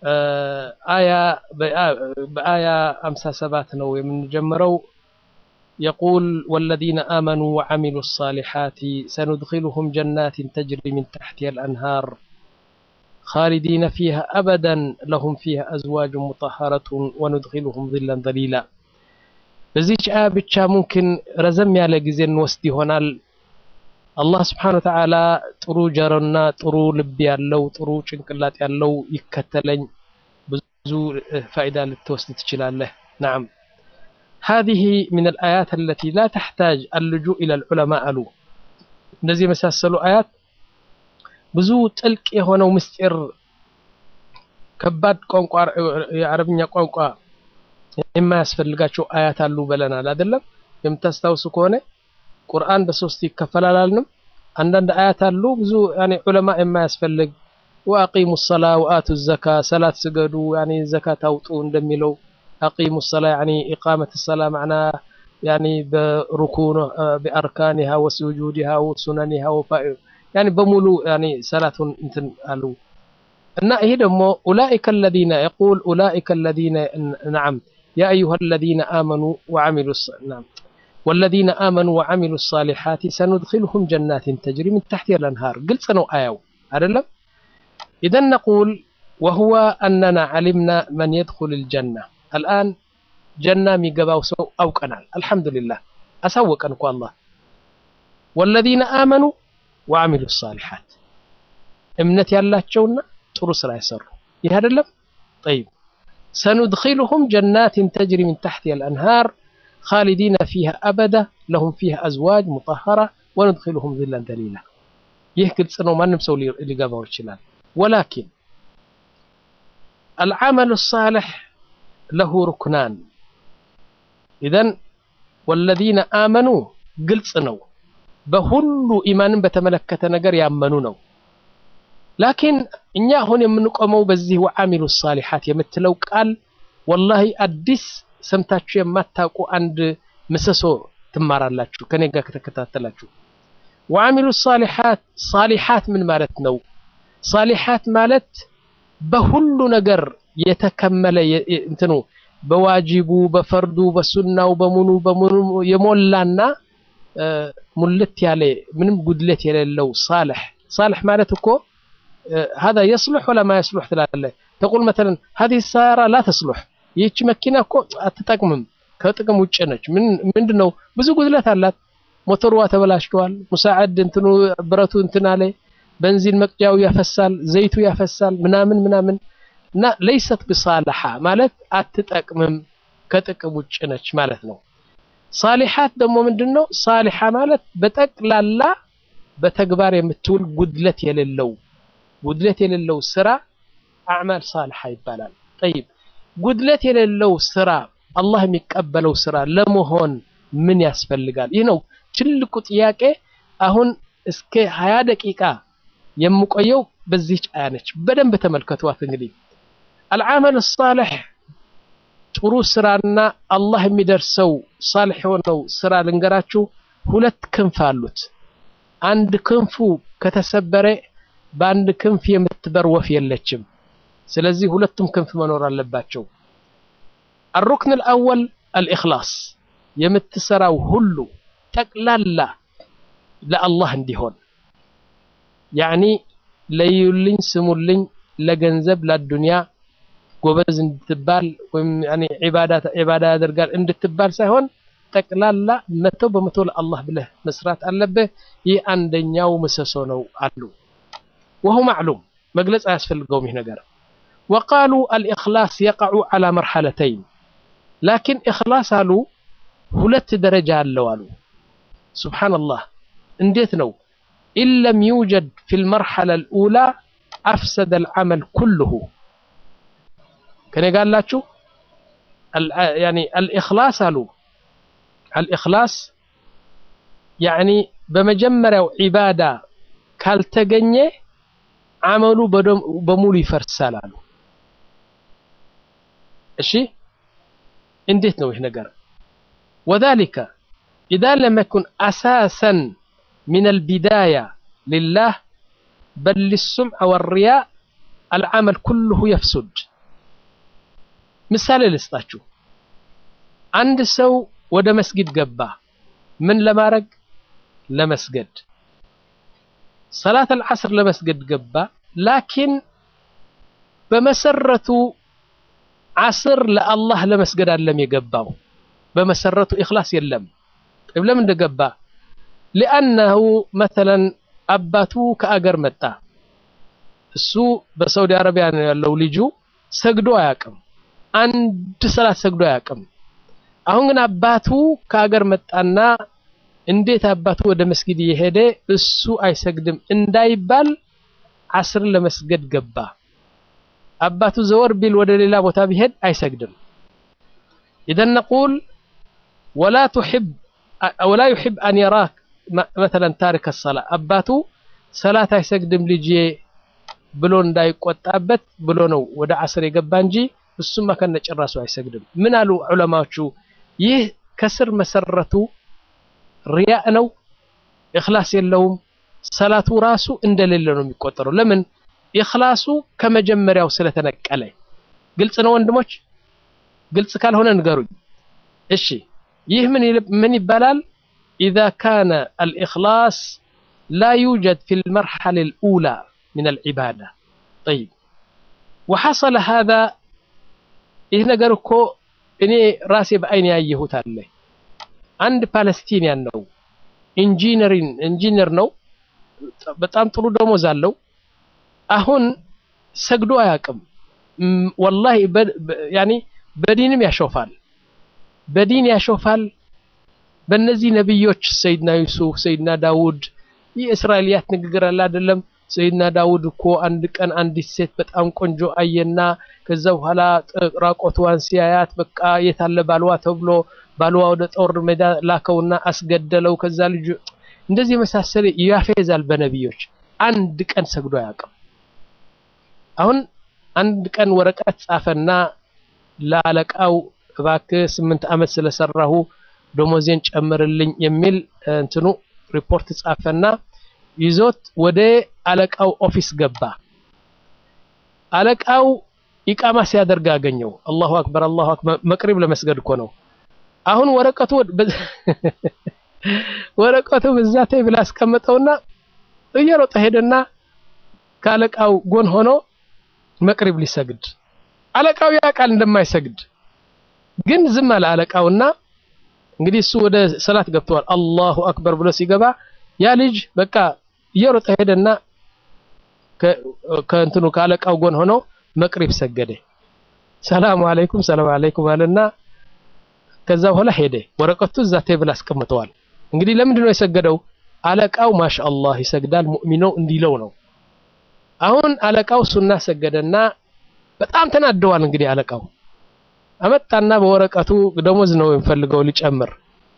አያ በአያ 57 ነው የምንጀምረው يقول والذين آمنوا وعملوا الصالحات سندخلهم جنات تجري من تحتها الأنهار خالدين فيها أبدا لهم فيها أزواج مطهرة وندخلهم ظلا ظليلا በዚች አያ ብቻ ሙምኪን ረዘም ያለ ጊዜ እንወስድ ይሆናል። አላህ ስብሓነ ወተዓላ ጥሩ ጀሮና ጥሩ ልብ ያለው ጥሩ ጭንቅላት ያለው ይከተለኝ ብዙ ፋይዳ ልትወስድ ትችላለህ። ናም هذه من الآيات التي لا تحتاج اللجوء إلى العلماء አሉ እነዚህ የመሳሰሉ አያት ብዙ ጥልቅ የሆነው ምስጢር ከባድ ቋንቋ የአረብኛ ቋንቋ የማያስፈልጋቸው አያት አሉ ብለናል አይደለም የምታስታውሱ ከሆነ ቁርአን በሶስት ይከፈላል አልንም አንዳንድ አያት አሉ ብዙ ያኔ ዑለማ የማያስፈልግ ወአቂሙ ሰላ ወአቱ ዘካ ሰላት ስገዱ ያኔ ዘካት አውጡ እንደሚለው አቂሙ ሰላ ያኔ ኢቃመት ሰላ ማዕና ያኔ በሩኩን በአርካኒሃ ወሱጁዲሃ ወሱነኒሃ ወፋኢ ያኔ በሙሉ ያኔ ሰላቱን እንትን አሉ እና ይሄ ደግሞ ኡላኢከ الذين يقول ኡላኢከ الذين نعم يا أيها الذين آمنوا وعملوا نعم والذين آمنوا وعملوا الصالحات سندخلهم جنات تجري من تحتها الأنهار قلت سنو آيو أدلم إذا نقول وهو أننا علمنا من يدخل الجنة الآن جنة ميقباو سو أو كنال الحمد لله أسوق أنكو الله والذين آمنوا وعملوا الصالحات እምነት ያላቸውና ጥሩ ስራ የሰሩ ይህ አይደለም طيب سندخلهم جنات تجري من تحتها الأنهار خالدين فيها أبدا لهم فيها أزواج مطهرة وندخلهم ظلا ذليلا ይህ ግልጽ ነው ማንም ሰው ሊገባው ይችላል ولكن العمل الصالح له ركنان إذن والذين آمنوا ግልጽ ነው በሁሉ ኢማንን በተመለከተ ነገር ያመኑ ነው ላኪን እኛ አሁን የምንቆመው በዚህ ወዓሚሉ ሳሊሓት የምትለው ቃል ወላሂ አዲስ ሰምታችሁ የማታውቁ አንድ ምሰሶ ትማራላችሁ ከኔ ጋር ከተከታተላችሁ ወዓሚሉ ሳሊሓት ሳሊሓት ምን ማለት ነው ሳሊሓት ማለት በሁሉ ነገር የተከመለ እንትኑ በዋጅቡ በፈርዱ በሱናው በሙኑ በሙኑ የሞላና ሙልት ያለ ምንም ጉድለት የሌለው ሳልሕ ሳልሕ ማለት እኮ هذا يصلح ولا ما يصلح ትላለህ تقول مثلا هذه السيارة لا تصلح ይህች መኪና እኮ አትጠቅምም ከጥቅም ውጭ ነች ምንድነው ብዙ ጉድለት አላት ሞተሯ ተበላሽቷል ሙሳዓድ እንትኑ ብረቱ እንትን አለ በንዚን መቅጃው ያፈሳል ዘይቱ ያፈሳል ምናምን ምናምን እና ለይሰት ብሳልሓ ማለት አትጠቅምም ከጥቅም ውጭ ነች ማለት ነው ሳሊሓት ደግሞ ምንድነው ሳሊሓ ማለት በጠቅላላ በተግባር የምትውል ጉድለት የሌለው ጉድለት የሌለው ስራ አዕማል ሳልሓ ይባላል ጠይብ ጉድለት የሌለው ስራ አላህ የሚቀበለው ስራ ለመሆን ምን ያስፈልጋል ይህ ነው ትልቁ ጥያቄ አሁን እስከ ሀያ ደቂቃ የምቆየው በዚህች አያ ነች በደንብ ተመልከቷት እንግዲህ አልዓመል ሳልሕ ጥሩ ስራና አላህ የሚደርሰው ሳልሕ የሆነው ስራ ልንገራችሁ ሁለት ክንፍ አሉት አንድ ክንፉ ከተሰበረ በአንድ ክንፍ የምትበር ወፍ የለችም ስለዚህ ሁለቱም ክንፍ መኖር አለባቸው الركن الأول الإخلاص የምትሰራው ሁሉ ጠቅላላ ለአላህ እንዲሆን ያኒ ለዩልኝ ስሙልኝ ለገንዘብ ለዱንያ ጎበዝ እንድትባል ወይም ያኒ ዒባዳ ዒባዳ ያደርጋል እንድትባል ሳይሆን ጠቅላላ መቶ በመቶ ለአላህ ብለህ መስራት አለብህ ይህ አንደኛው ምሰሶ ነው አሉ وهو معلوم مجلس أسفل قومه نجار وقالوا الإخلاص يقع على مرحلتين لكن إخلاص قالوا هلت درجة اللوالو سبحان الله انديت نو إن لم يوجد في المرحلة الأولى أفسد العمل كله كان قال لا شو يعني الإخلاص قالوا الإخلاص يعني بمجمرة عبادة ካልተገኘ አመሉ በሙሉ ይፈርሳል አሉ እሺ እንዴት ነው ይህ ነገር وذلك إذا لم يكن أساسا من البداية لله بل للسمع والرياء العمل كله يفسد مثال لسطاችሁ አንድ ሰው ወደ መስጊድ ገባ። ምን ለማድረግ? ለመስገድ ሰላት አልዓስር ለመስገድ ገባ። ላኪን በመሰረቱ ዓስር ለአላህ ለመስገድ አለም የገባው በመሰረቱ ኢኽላስ የለም። ለምን እንደገባ? ሊአነሁ መተለን አባቱ ከአገር መጣ። እሱ በሳውዲ አረቢያ ነው ያለው። ልጁ ሰግዶ አያውቅም። አንድ ሰላት ሰግዶ አያውቅም። አሁን ግን አባቱ ከአገር መጣና እንዴት አባቱ ወደ መስጊድ እየሄደ እሱ አይሰግድም እንዳይባል ዓስርን ለመስገድ ገባ። አባቱ ዘወር ቢል ወደ ሌላ ቦታ ቢሄድ አይሰግድም። ኢዘን ነቁል ወላ ቱሒብ ወላ ዩሒብ አን የራክ መተለን ታሪክ ሰላ አባቱ ሰላት አይሰግድም ልጄ ብሎ እንዳይቆጣበት ብሎ ነው ወደ ዓስር የገባ እንጂ እሱማ ከነጭራሱ አይሰግድም። ምን አሉ ዑለማዎቹ? ይህ ከስር መሰረቱ ሪያእ ነው፣ ኢኽላስ የለውም። ሰላቱ ራሱ እንደሌለ ነው የሚቆጠረው። ለምን? ኢኽላሱ ከመጀመሪያው ስለተነቀለ። ግልጽ ነው ወንድሞች? ግልጽ ካልሆነ ንገሩኝ። እሺ ይህ ምን ይባላል? ኢዛ ካነ አልኢኽላስ ላ ዩጀድ ፊ ልመርሐለ ልኡላ ምን አልዒባዳ ጠይብ ወሐሰለ ሃዛ ይህ ነገር እኮ እኔ ራሴ በአይን ያየሁት አለ። አንድ ፓለስቲኒያን ነው፣ ኢንጂነሪን ኢንጂነር ነው፣ በጣም ጥሩ ደሞዝ አለው። አሁን ሰግዶ አያውቅም። ወላሂ ያኒ በዲንም ያሾፋል፣ በዲን ያሾፋል። በእነዚህ ነቢዮች ሰይድና ዩሱፍ፣ ሰይድና ዳውድ የእስራኤልያት ንግግር አለ አይደለም ሰይድና ዳውድ እኮ አንድ ቀን አንዲት ሴት በጣም ቆንጆ አየና ከዛ በኋላ ራቆትዋን ሲያያት በቃ የታለ ባልዋ ተብሎ ባልዋ ወደ ጦር ሜዳ ላከውና አስገደለው። ከዛ ልጁ እንደዚህ የመሳሰለ ያፌዛል በነቢዮች። አንድ ቀን ሰግዶ አያውቅም። አሁን አንድ ቀን ወረቀት ጻፈና ለአለቃው እባክህ ስምንት ዓመት ስለሰራሁ ደሞዜን ጨምርልኝ የሚል እንትኑ ሪፖርት ጻፈና ይዞት ወደ አለቃው ኦፊስ ገባ። አለቃው ኢቃማ ሲያደርግ አገኘው። አላሁ አክበር አላሁ አክበር መቅሪብ ለመስገድ እኮ ነው። አሁን ወረቀቱ ወረቀቱ በዛ ቴብል አስቀመጠውና እየሮጠ ሄደና ከአለቃው ጎን ሆኖ መቅሪብ ሊሰግድ አለቃው ያውቃል እንደማይሰግድ ግን ዝም አለ አለቃውና እንግዲህ እሱ ወደ ሰላት ገብተዋል። አላሁ አክበር ብሎ ሲገባ ያ ልጅ በቃ እየሮጠ ሄደና ከእንትኑ ከአለቃው ጎን ሆኖ መቅሪብ ሰገደ። ሰላሙ አለይኩም ሰላም አለይኩም አለና ከዛ በኋላ ሄደ። ወረቀቱ እዛ ቴብል አስቀምጠዋል። እንግዲህ ለምንድን ነው የሰገደው? አለቃው ማሻአላህ ይሰግዳል ሙእሚን ነው እንዲለው ነው። አሁን አለቃው ሱና ሰገደና በጣም ተናደዋል። እንግዲህ አለቃው አመጣና በወረቀቱ ደሞዝ ነው የሚፈልገው ሊጨምር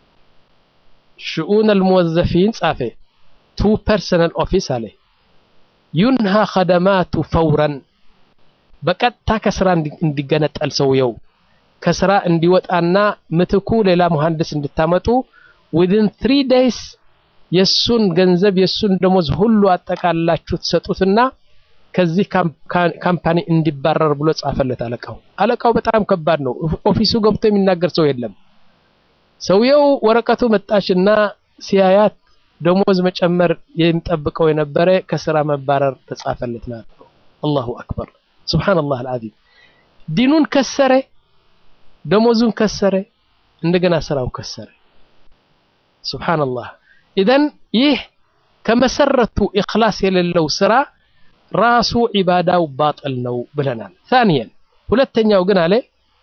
ሽኡን አልሙወዘፊን ጻፈ ቱ ፐርሰናል ኦፊስ አለ ዩንሃ ኸደማቱ ፈውረን በቀጥታ ከስራ እንዲገነጠል ሰውየው ከስራ እንዲወጣና ምትኩ ሌላ መሐንዲስ እንድታመጡ ዊዝን ትሪ ዴይስ የሱን ገንዘብ የሱን ደሞዝ ሁሉ አጠቃላችሁ ትሰጡትና ከዚህ ካምፓኒ እንዲባረር ብሎ ጻፈለት አለቃው። አለቃው በጣም ከባድ ነው። ኦፊሱ ገብቶ የሚናገር ሰው የለም። ሰውየው ወረቀቱ መጣችና ሲያያት ደሞዝ መጨመር የሚጠብቀው የነበረ ከስራ መባረር ተጻፈለት ማለት ነው። አላሁ አክበር ሱብሃነላህ አልዓዚም። ዲኑን ከሰረ፣ ደሞዙን ከሰረ፣ እንደገና ስራው ከሰረ። ሱብሃነላህ። ኢዘን ይህ ከመሰረቱ ኢኽላስ የሌለው ስራ ራሱ ዒባዳው ባጥል ነው ብለናል። ታንየን ሁለተኛው ግን አለ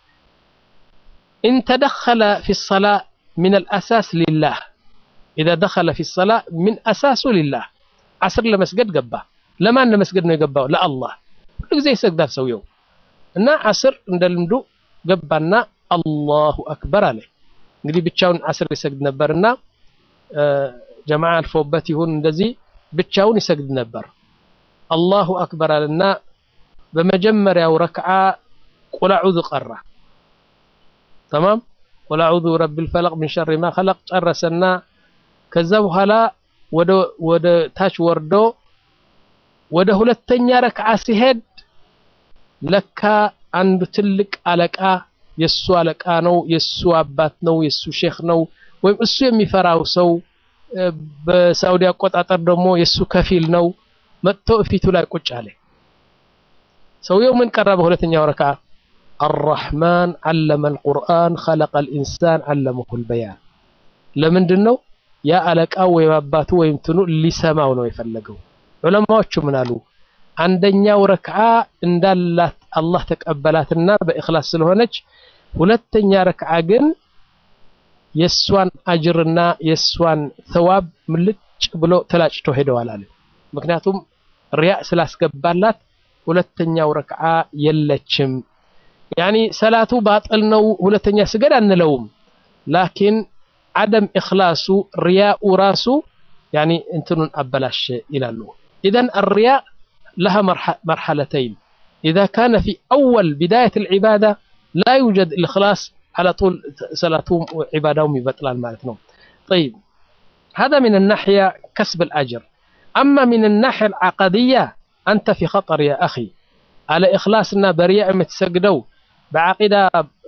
ኢን ተደኸለ ፊ ሰላ ሚን አልአሳስ ሊላህ ኢዛ ደኸለ ፊ ሰላ ሚን አሳሱ ሊላህ ዓስር ለመስገድ ገባ። ለማን ለመስገድ ነው የገባው? ለአላህ። ሁሉ ጊዜ ይሰግዳል ሰውየው እና ዓስር እንደ ልምዱ ገባና አላሁ አክበር አለ። እንግዲህ ብቻውን ዓስር ይሰግድ ነበርና ጀማዓ አልፎበት ይሁን እንደዚህ ብቻውን ይሰግድ ነበር። አላሁ አክበር አለና በመጀመሪያው ረክዓ ቁል አዑዙ ቀራ። ተማም ቁል አዑዙ ረቢል ፈለቅ ሚን ሸሪ ማ ኸለቅ ጨረሰና ከዛ በኋላ ወደ ታች ወርዶ ወደ ሁለተኛ ረክዓ ሲሄድ ለካ አንዱ ትልቅ አለቃ የሱ አለቃ ነው፣ የሱ አባት ነው፣ የሱ ሼክ ነው፣ ወይም እሱ የሚፈራው ሰው በሳውዲ አቆጣጠር ደግሞ የሱ ከፊል ነው። መጥቶ እፊቱ ላይ ቁጭ አለ። ሰውየው ምን ቀራ? በሁለተኛው ረክዓ አራሕማን ዓለመ አልቁርአን ኸለቀ አልኢንሳን ዓለመሁ ልበያን። ለምንድን ነው ያ አለቃው ወይም አባቱ ወይም ትኑ ሊሰማው ነው የፈለገው። ዑለማዎቹ ምን አሉ? አንደኛው ረክዓ እንዳላት አላህ ተቀበላትና በእኽላስ ስለሆነች፣ ሁለተኛ ረክዓ ግን የእሷን አጅርና የእሷን ተዋብ ምልጭ ብሎ ተላጭቶ ሄደዋል አለ። ምክንያቱም ሪያእ ስላስገባላት ሁለተኛው ረክዓ የለችም። ያኒ ሰላቱ ባጥል ነው ሁለተኛ ስገድ አንለውም። ላኪን ዓደም እኽላሱ ሪያኡ ራሱ ያኒ እንትኑን አበላሽ ይላሉ። ኢዘን አሪያእ ለሃ መርሐለተይን ኢዛ ካነ ፊ አወል ቢዳየት ልዒባዳ ላ ዩጀድ ልእኽላስ على طول صلاتهم وعبادهم يبطلان مالتنا طيب هذا من الناحية كسب الأجر أما من الناحية العقدية أنت في خطر يا أخي على إخلاصنا بريء متسجدوا بعقيدة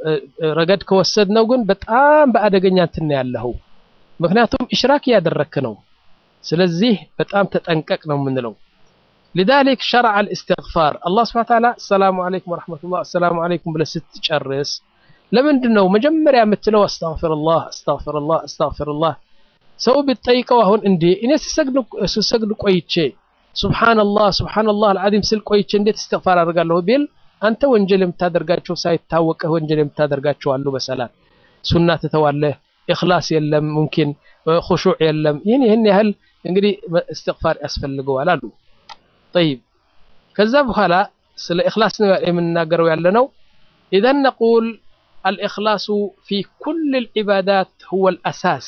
رقد كوسدنا وقن بتقام بأدقنيا تنيا له مكناتهم إشراك يادركنو سلزيه بتقام تتأنككنا من لو لذلك شرع الاستغفار الله سبحانه وتعالى السلام عليكم ورحمة الله السلام عليكم بلا ست تشرس ለምንድን ነው መጀመሪያ የምትለው አስተግፊሩላህ አስተግፊሩላህ አስተግፊሩላህ ሰው ቢጠይቀው አሁን እንዴ እኔ ስሰግድ ቆይቼ ሱብሓነላህ ሱብሓነላህ አልዓዚም ስል ቆይቼ እንዴት እስትግፋር አድርጋለሁ ቢል አንተ ወንጀል የምታደርጋቸው ሳይታወቅህ ወንጀል የምታደርጋቸው አሉ በሰላት ሱና ትተዋለህ ኢኽላስ የለም ሙምኪን ኹሹዕ የለም ይህን ይህን ያህል እንግዲህ እስትግፋር ያስፈልገዋል አሉ ጠይብ ከዛ በኋላ ስለ ኢኽላስ ነው የምንናገረው ያለ ነው ኢዘን ነቁል الإخلاص في كل العبادات هو الأساس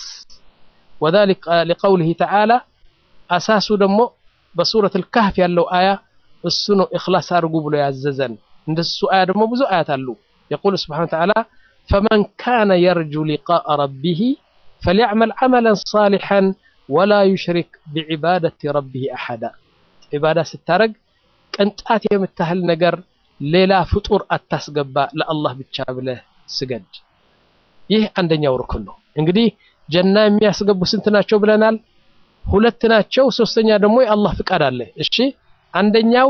وذلك لقوله تعالى أساس دمو بسورة الكهف يالله آية السنو إخلاص أرقوب له يعززن عند السؤال دمو بزو آيات اللو يقول سبحانه وتعالى فمن كان يرجو لقاء ربه فليعمل عملا صالحا ولا يشرك بعبادة ربه أحدا عبادة ستارق كنت የምታህል ነገር ሌላ ፍጡር አታስገባ ለአላህ ብቻ ብለህ ስገድ። ይህ አንደኛው ሩክን ነው። እንግዲህ ጀና የሚያስገቡ ስንት ናቸው ብለናል? ሁለት ናቸው። ሶስተኛ ደግሞ የአላህ ፍቃድ አለ። እሺ አንደኛው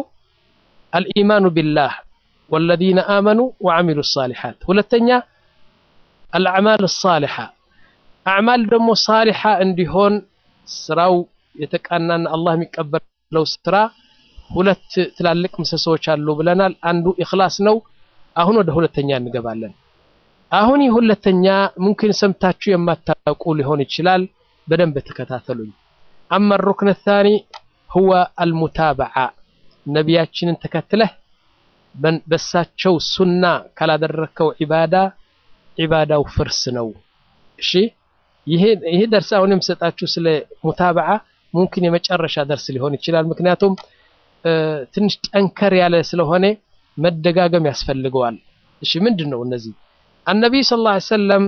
አልኢማኑ ቢላህ ወለዚነ አመኑ ወዐሚሉ ሳሊሓት፣ ሁለተኛ አልአዕማል ሳሊሓ። አዕማል ደግሞ ሳሊሓ እንዲሆን ስራው የተቃናና አላህ የሚቀበለው ስራ ሁለት ትላልቅ ምሰሶዎች አሉ ብለናል። አንዱ ኢኽላስ ነው። አሁን ወደ ሁለተኛ እንገባለን። አሁን ይህ ሁለተኛ ሙምኪን ሰምታችሁ የማታውቁ ሊሆን ይችላል። በደንብ ተከታተሉኝ። አማ ሩክን ታኒ ሁወ አልሙታበዓ ነቢያችንን ተከትለህ በሳቸው ሱና ካላደረከው ዒባዳ ዒባዳው ፍርስ ነው። እሺ ይሄ ደርስ አሁን የምሰጣችሁ ስለ ሙታበዓ ሙምኪን የመጨረሻ ደርስ ሊሆን ይችላል። ምክንያቱም ትንሽ ጠንከር ያለ ስለሆነ መደጋገም ያስፈልገዋል። እሺ ምንድን ነው እነዚህ? አነቢይ ሰለላሁ ዐለይሂ ወሰለም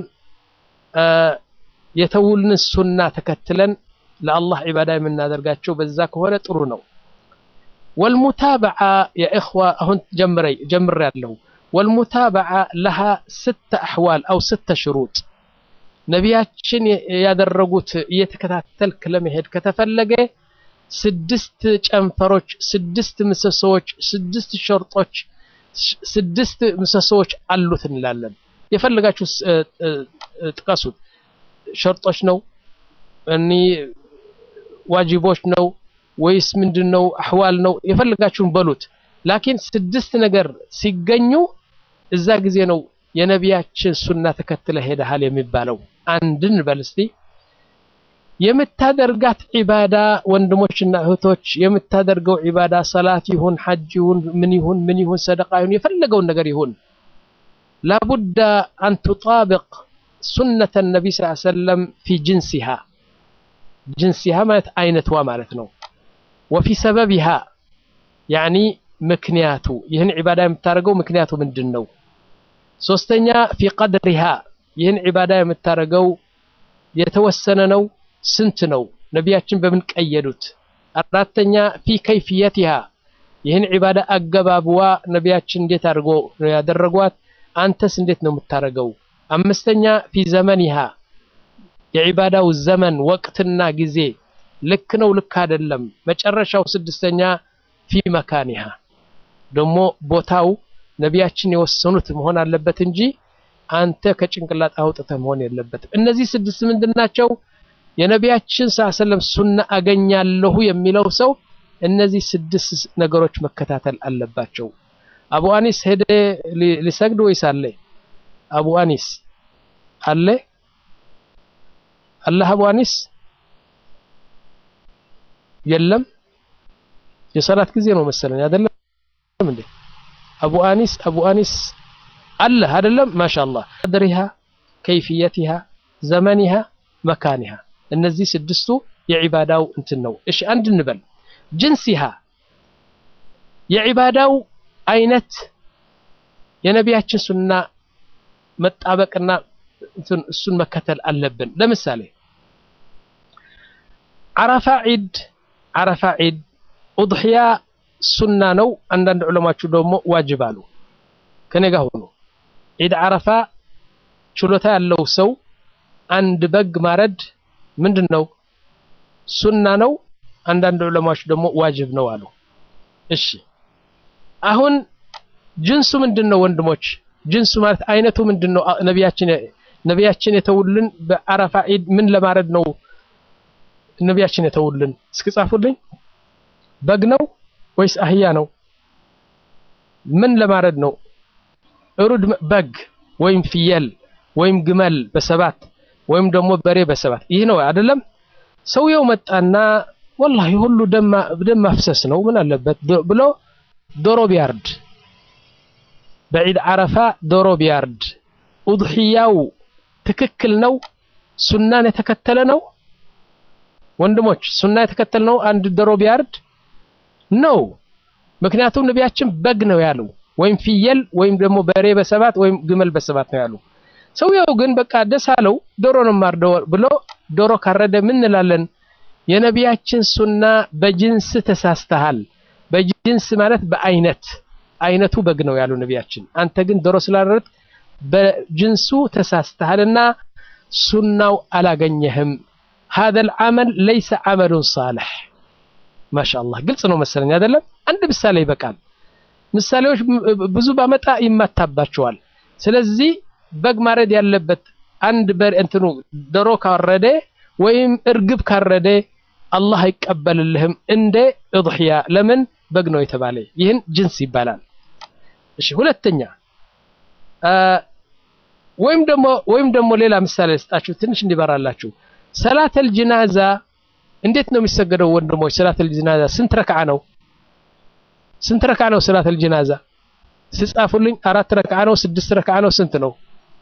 የተውልን ሱና ተከትለን ለአላህ ዒባዳ የምናደርጋቸው በዛ ከሆነ ጥሩ ነው። ወልሙታበዓ የእኽዋ አሁን ጀምረይ ጀምሬያለሁ። ወልሙታበዓ ለሃ ስተ አሕዋል አው ስተ ሽሩጥ ነቢያችን ያደረጉት እየተከታተልክ ለመሄድ ከተፈለገ ስድስት ጨንፈሮች፣ ስድስት ምሰሶዎች፣ ስድስት ሸርጦች፣ ስድስት ምሰሶዎች አሉት እንላለን። የፈለጋችሁ ጥቀሱት። ሸርጦች ነው እኒ ዋጅቦች ነው ወይስ ምንድን ነው? አሕዋል ነው? የፈለጋችሁን በሉት። ላኪን ስድስት ነገር ሲገኙ እዛ ጊዜ ነው የነቢያችን ሱና ተከትለ ሄደሃል የሚባለው። አንድን በል እስቲ የምታደርጋት ዒባዳ ወንድሞችና እህቶች የምታደርገው ዒባዳ ሰላት ይሁን ሐጅ ይሁን ምን ይሁን ምን ይሁን ሰደቃ ይሁን የፈለገውን ነገር ይሁን ላቡዳ አን ቱጣብቅ ሱነተ ነቢ ስ ሰለም ፊ ጅንሲሃ ጅንሲሃ ማለት አይነትዋ ማለት ነው። ወፊ ሰበቢሃ ያኒ ምክንያቱ ይህን ዒባዳ የምታደርገው ምክንያቱ ምንድን ነው? ሶስተኛ ፊ ቀድሪሃ ይህን ዒባዳ የምታደርገው የተወሰነ ነው ስንት ነው? ነቢያችን በምን ቀየዱት? አራተኛ ፊ ከይፍየቲሃ ይህን ዒባዳ አገባብዋ ነቢያችን እንዴት አድርጎ ነው ያደረጓት? አንተስ እንዴት ነው የምታረገው? አምስተኛ ፊ ዘመኒሃ የዒባዳው ዘመን ወቅትና ጊዜ ልክ ነው ልክ አይደለም። መጨረሻው ስድስተኛ ፊ መካኒሃ ደግሞ ቦታው ነቢያችን የወሰኑት መሆን አለበት እንጂ አንተ ከጭንቅላት አውጥተህ መሆን የለበትም። እነዚህ ስድስት ምንድን ናቸው? የነቢያችን ሰለም ሱና አገኛለሁ የሚለው ሰው እነዚህ ስድስት ነገሮች መከታተል አለባቸው። አቡ አኒስ ሄደ ሊሰግድ ወይስ አለ? አቡ አኒስ አለ አላህ አቡ አኒስ የለም። የሰላት ጊዜ ነው መሰለኝ አይደለም እንዴ? አቡ አኒስ አቡ አኒስ አለ አይደለም? ማሻአላህ ቀድሪሃ ከይፍየቲሃ ዘመኒሃ መካኒሃ እነዚህ ስድስቱ የዒባዳው እንትን ነው። እሺ አንድ እንበል ጅንሲሃ የዒባዳው አይነት የነቢያችን ሱና መጣበቅና እሱን መከተል አለብን። ለምሳሌ ዓረፋ ዒድ ዓረፋ ዒድ ኡድሕያ ሱና ነው። አንዳንድ ዑለማችሁ ደግሞ ዋጅብ አሉ። ከኔ ጋር ሆኖ ዒድ ዓረፋ ችሎታ ያለው ሰው አንድ በግ ማረድ ምንድን ነው ሱና ነው። አንዳንድ ዑለማዎች ደግሞ ዋጅብ ነው አሉ። እሺ አሁን ጅንሱ ምንድን ነው ወንድሞች? ጅንሱ ማለት አይነቱ ምንድን ነው? ነቢያችን ነቢያችን የተውልን በዓረፋ ዒድ ምን ለማረድ ነው ነቢያችን የተውልን? እስኪ ጻፉልኝ። በግ ነው ወይስ አህያ ነው? ምን ለማረድ ነው? እሩድ በግ ወይም ፍየል ወይም ግመል በሰባት ወይም ደግሞ በሬ በሰባት ይህ ነው አይደለም። ሰውየው መጣና ወላሂ ሁሉ ደም ማፍሰስ ነው ምን አለበት ብሎ ዶሮ ቢያርድ በዒድ ዓረፋ ዶሮ ቢያርድ ኡድሕያው ትክክል ነው? ሱናን የተከተለ ነው? ወንድሞች ሱና የተከተለ ነው? አንድ ዶሮ ቢያርድ ነው። ምክንያቱም ነቢያችን በግ ነው ያሉ ወይም ፍየል ወይም ደግሞ በሬ በሰባት ወይም ግመል በሰባት ነው ያሉ። ሰውየው ግን በቃ ደስ አለው ዶሮ ነው ማርደው ብሎ ዶሮ ካረደ ምን እንላለን? የነቢያችን ሱና በጅንስ ተሳስተሃል። በጅንስ ማለት በአይነት አይነቱ በግ ነው ያሉ ነቢያችን። አንተ ግን ዶሮ ስላረድክ በጅንሱ ተሳስተሃልና ሱናው አላገኘህም። ሀዘል አመል ለይሰ አመሉን ሳልሕ። ማሻአላህ ግልጽ ነው መሰለኝ አይደለም? አንድ ምሳሌ ይበቃል። ምሳሌዎች ብዙ ባመጣ ይማታባቸዋል። ስለዚህ በግ ማረድ ያለበት አንድ በር እንትኑ ዶሮ ካረደ ወይም እርግብ ካረደ አላህ አይቀበልልህም እንደ እድሕያ ለምን በግ ነው የተባለ ይህን ጅንስ ይባላል እሺ ሁለተኛ ወይም ደግሞ ወይም ደግሞ ሌላ ምሳሌ ልስጣችሁ ትንሽ እንዲበራላችሁ ሰላተል ጅናዛ እንዴት ነው የሚሰገደው ወንድሞች ሰላተል ጅናዛ ስንት ረክዓ ነው ስንት ረክዓ ነው ሰላተል ጅናዛ ስጻፉልኝ አራት ረክዓ ነው ስድስት ረክዓ ነው ስንት ነው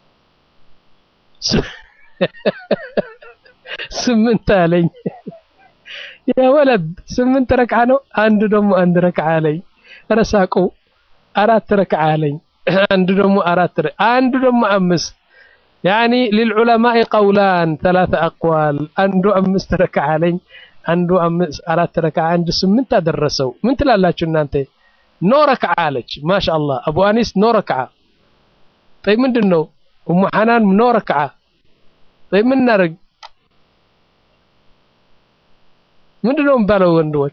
ስምንት አለኝ ያ ወለድ ስምንት ረክዓ ነው አንዱ ደግሞ አንድ ረክዓ አለኝ ረሳቁ አራት ረክዓ አለኝ አንዱ ደግሞ አራት አንዱ ደግሞ አምስት ያኒ للعلماء قولان ثلاث اقوال አንዱ አምስት ረክዓ አለኝ አንዱ አምስት አራት ረክዓ አንዱ ስምንት አደረሰው ምን ትላላችሁ እናንተ ኖ ረክዓ አለች ማሻአላህ አቡ አኒስ ኖ ረክዓ طيب ምንድን ነው ኡሙ ሐናን ኖ ረክዓ طيب ምን እናደርግ ምንድን ነው የሚባለው ወንድሞች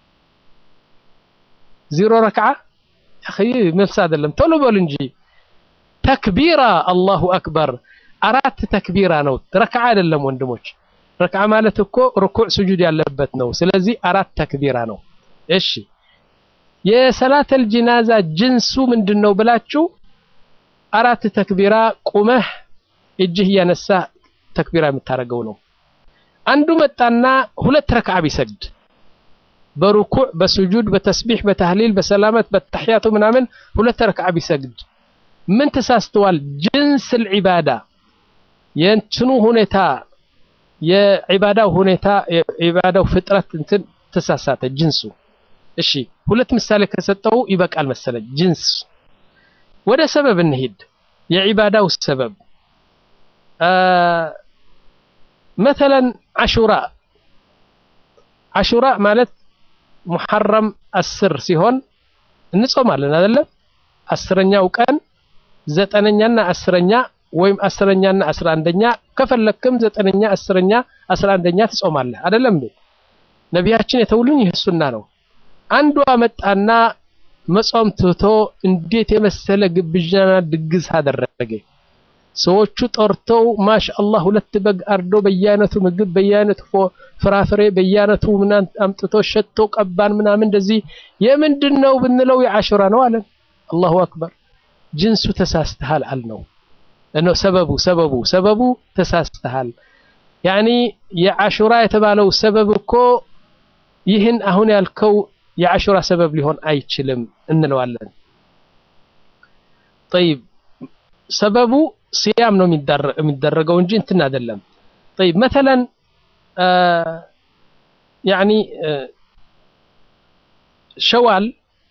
ዜሮ ረክዓ አኺ መልስ አይደለም ቶሎ በሉ እንጂ ተክቢራ አላሁ አክበር አራት ተክቢራ ነው ረክዓ አይደለም ወንድሞች ረክዓ ማለት እኮ ርኩዕ ስጁድ ያለበት ነው ስለዚህ አራት ተክቢራ ነው እሺ የሰላተል ጂናዛ ጅንሱ ምንድን ነው ብላችሁ አራት ተክቢራ ቁመህ እጅህ እያነሳ ተክቢራ የምታደርገው ነው አንዱ መጣና ሁለት ረክዓ ቢሰግድ በሩኩዕ በስጁድ በተስቢሕ በተህሊል በሰላመት በተሕያቱ ምናምን ሁለት ረክዓ ቢሰግድ ምን ተሳስተዋል ጅንስ ልዒባዳ የእንትኑ ሁኔታ የዒባዳው ሁኔታ የዒባዳው ፍጥረት እንትን ተሳሳተ ጅንሱ እሺ ሁለት ምሳሌ ከሰጠው ይበቃል መሰለኝ ጅንስ ወደ ሰበብ እንሂድ የዒባዳው ሰበብ መተለን አሹራ አሹራ ማለት ሙሐረም አስር ሲሆን እንጾማለን አይደለም አስረኛው ቀን ዘጠነኛና አስረኛ ወይም አስረኛና አስራ አንደኛ ከፈለክም ዘጠነኛ አስረኛ አስራ አንደኛ ትጾማለህ አይደለም እንዴ ነቢያችን የተውልን ይህ ሱና ነው አንዷ መጣና መጾም ትቶ እንዴት የመሰለ ግብዣና ድግስ አደረገ ሰዎቹ ጠርተው ማሻአላህ ሁለት በግ አርዶ በየአይነቱ ምግብ በየአይነቱ ፍራፍሬ በየአይነቱ ምናምን አምጥቶ ሸቶ ቀባን ምናምን እንደዚህ የምንድን ነው ብንለው የአሹራ ነው አለን አላሁ አክበር ጅንሱ ተሳስተሃል አልነው ነው ሰበቡ ሰበቡ ሰበቡ ተሳስተሃል ያኒ የአሹራ የተባለው ሰበብ እኮ ይህን አሁን ያልከው የአሹራ ሰበብ ሊሆን አይችልም እንለዋለን طيب ሰበቡ ሲያም ነው የሚደረገው እንጂ እንትን አይደለም طيب مثلا يعني ሸዋል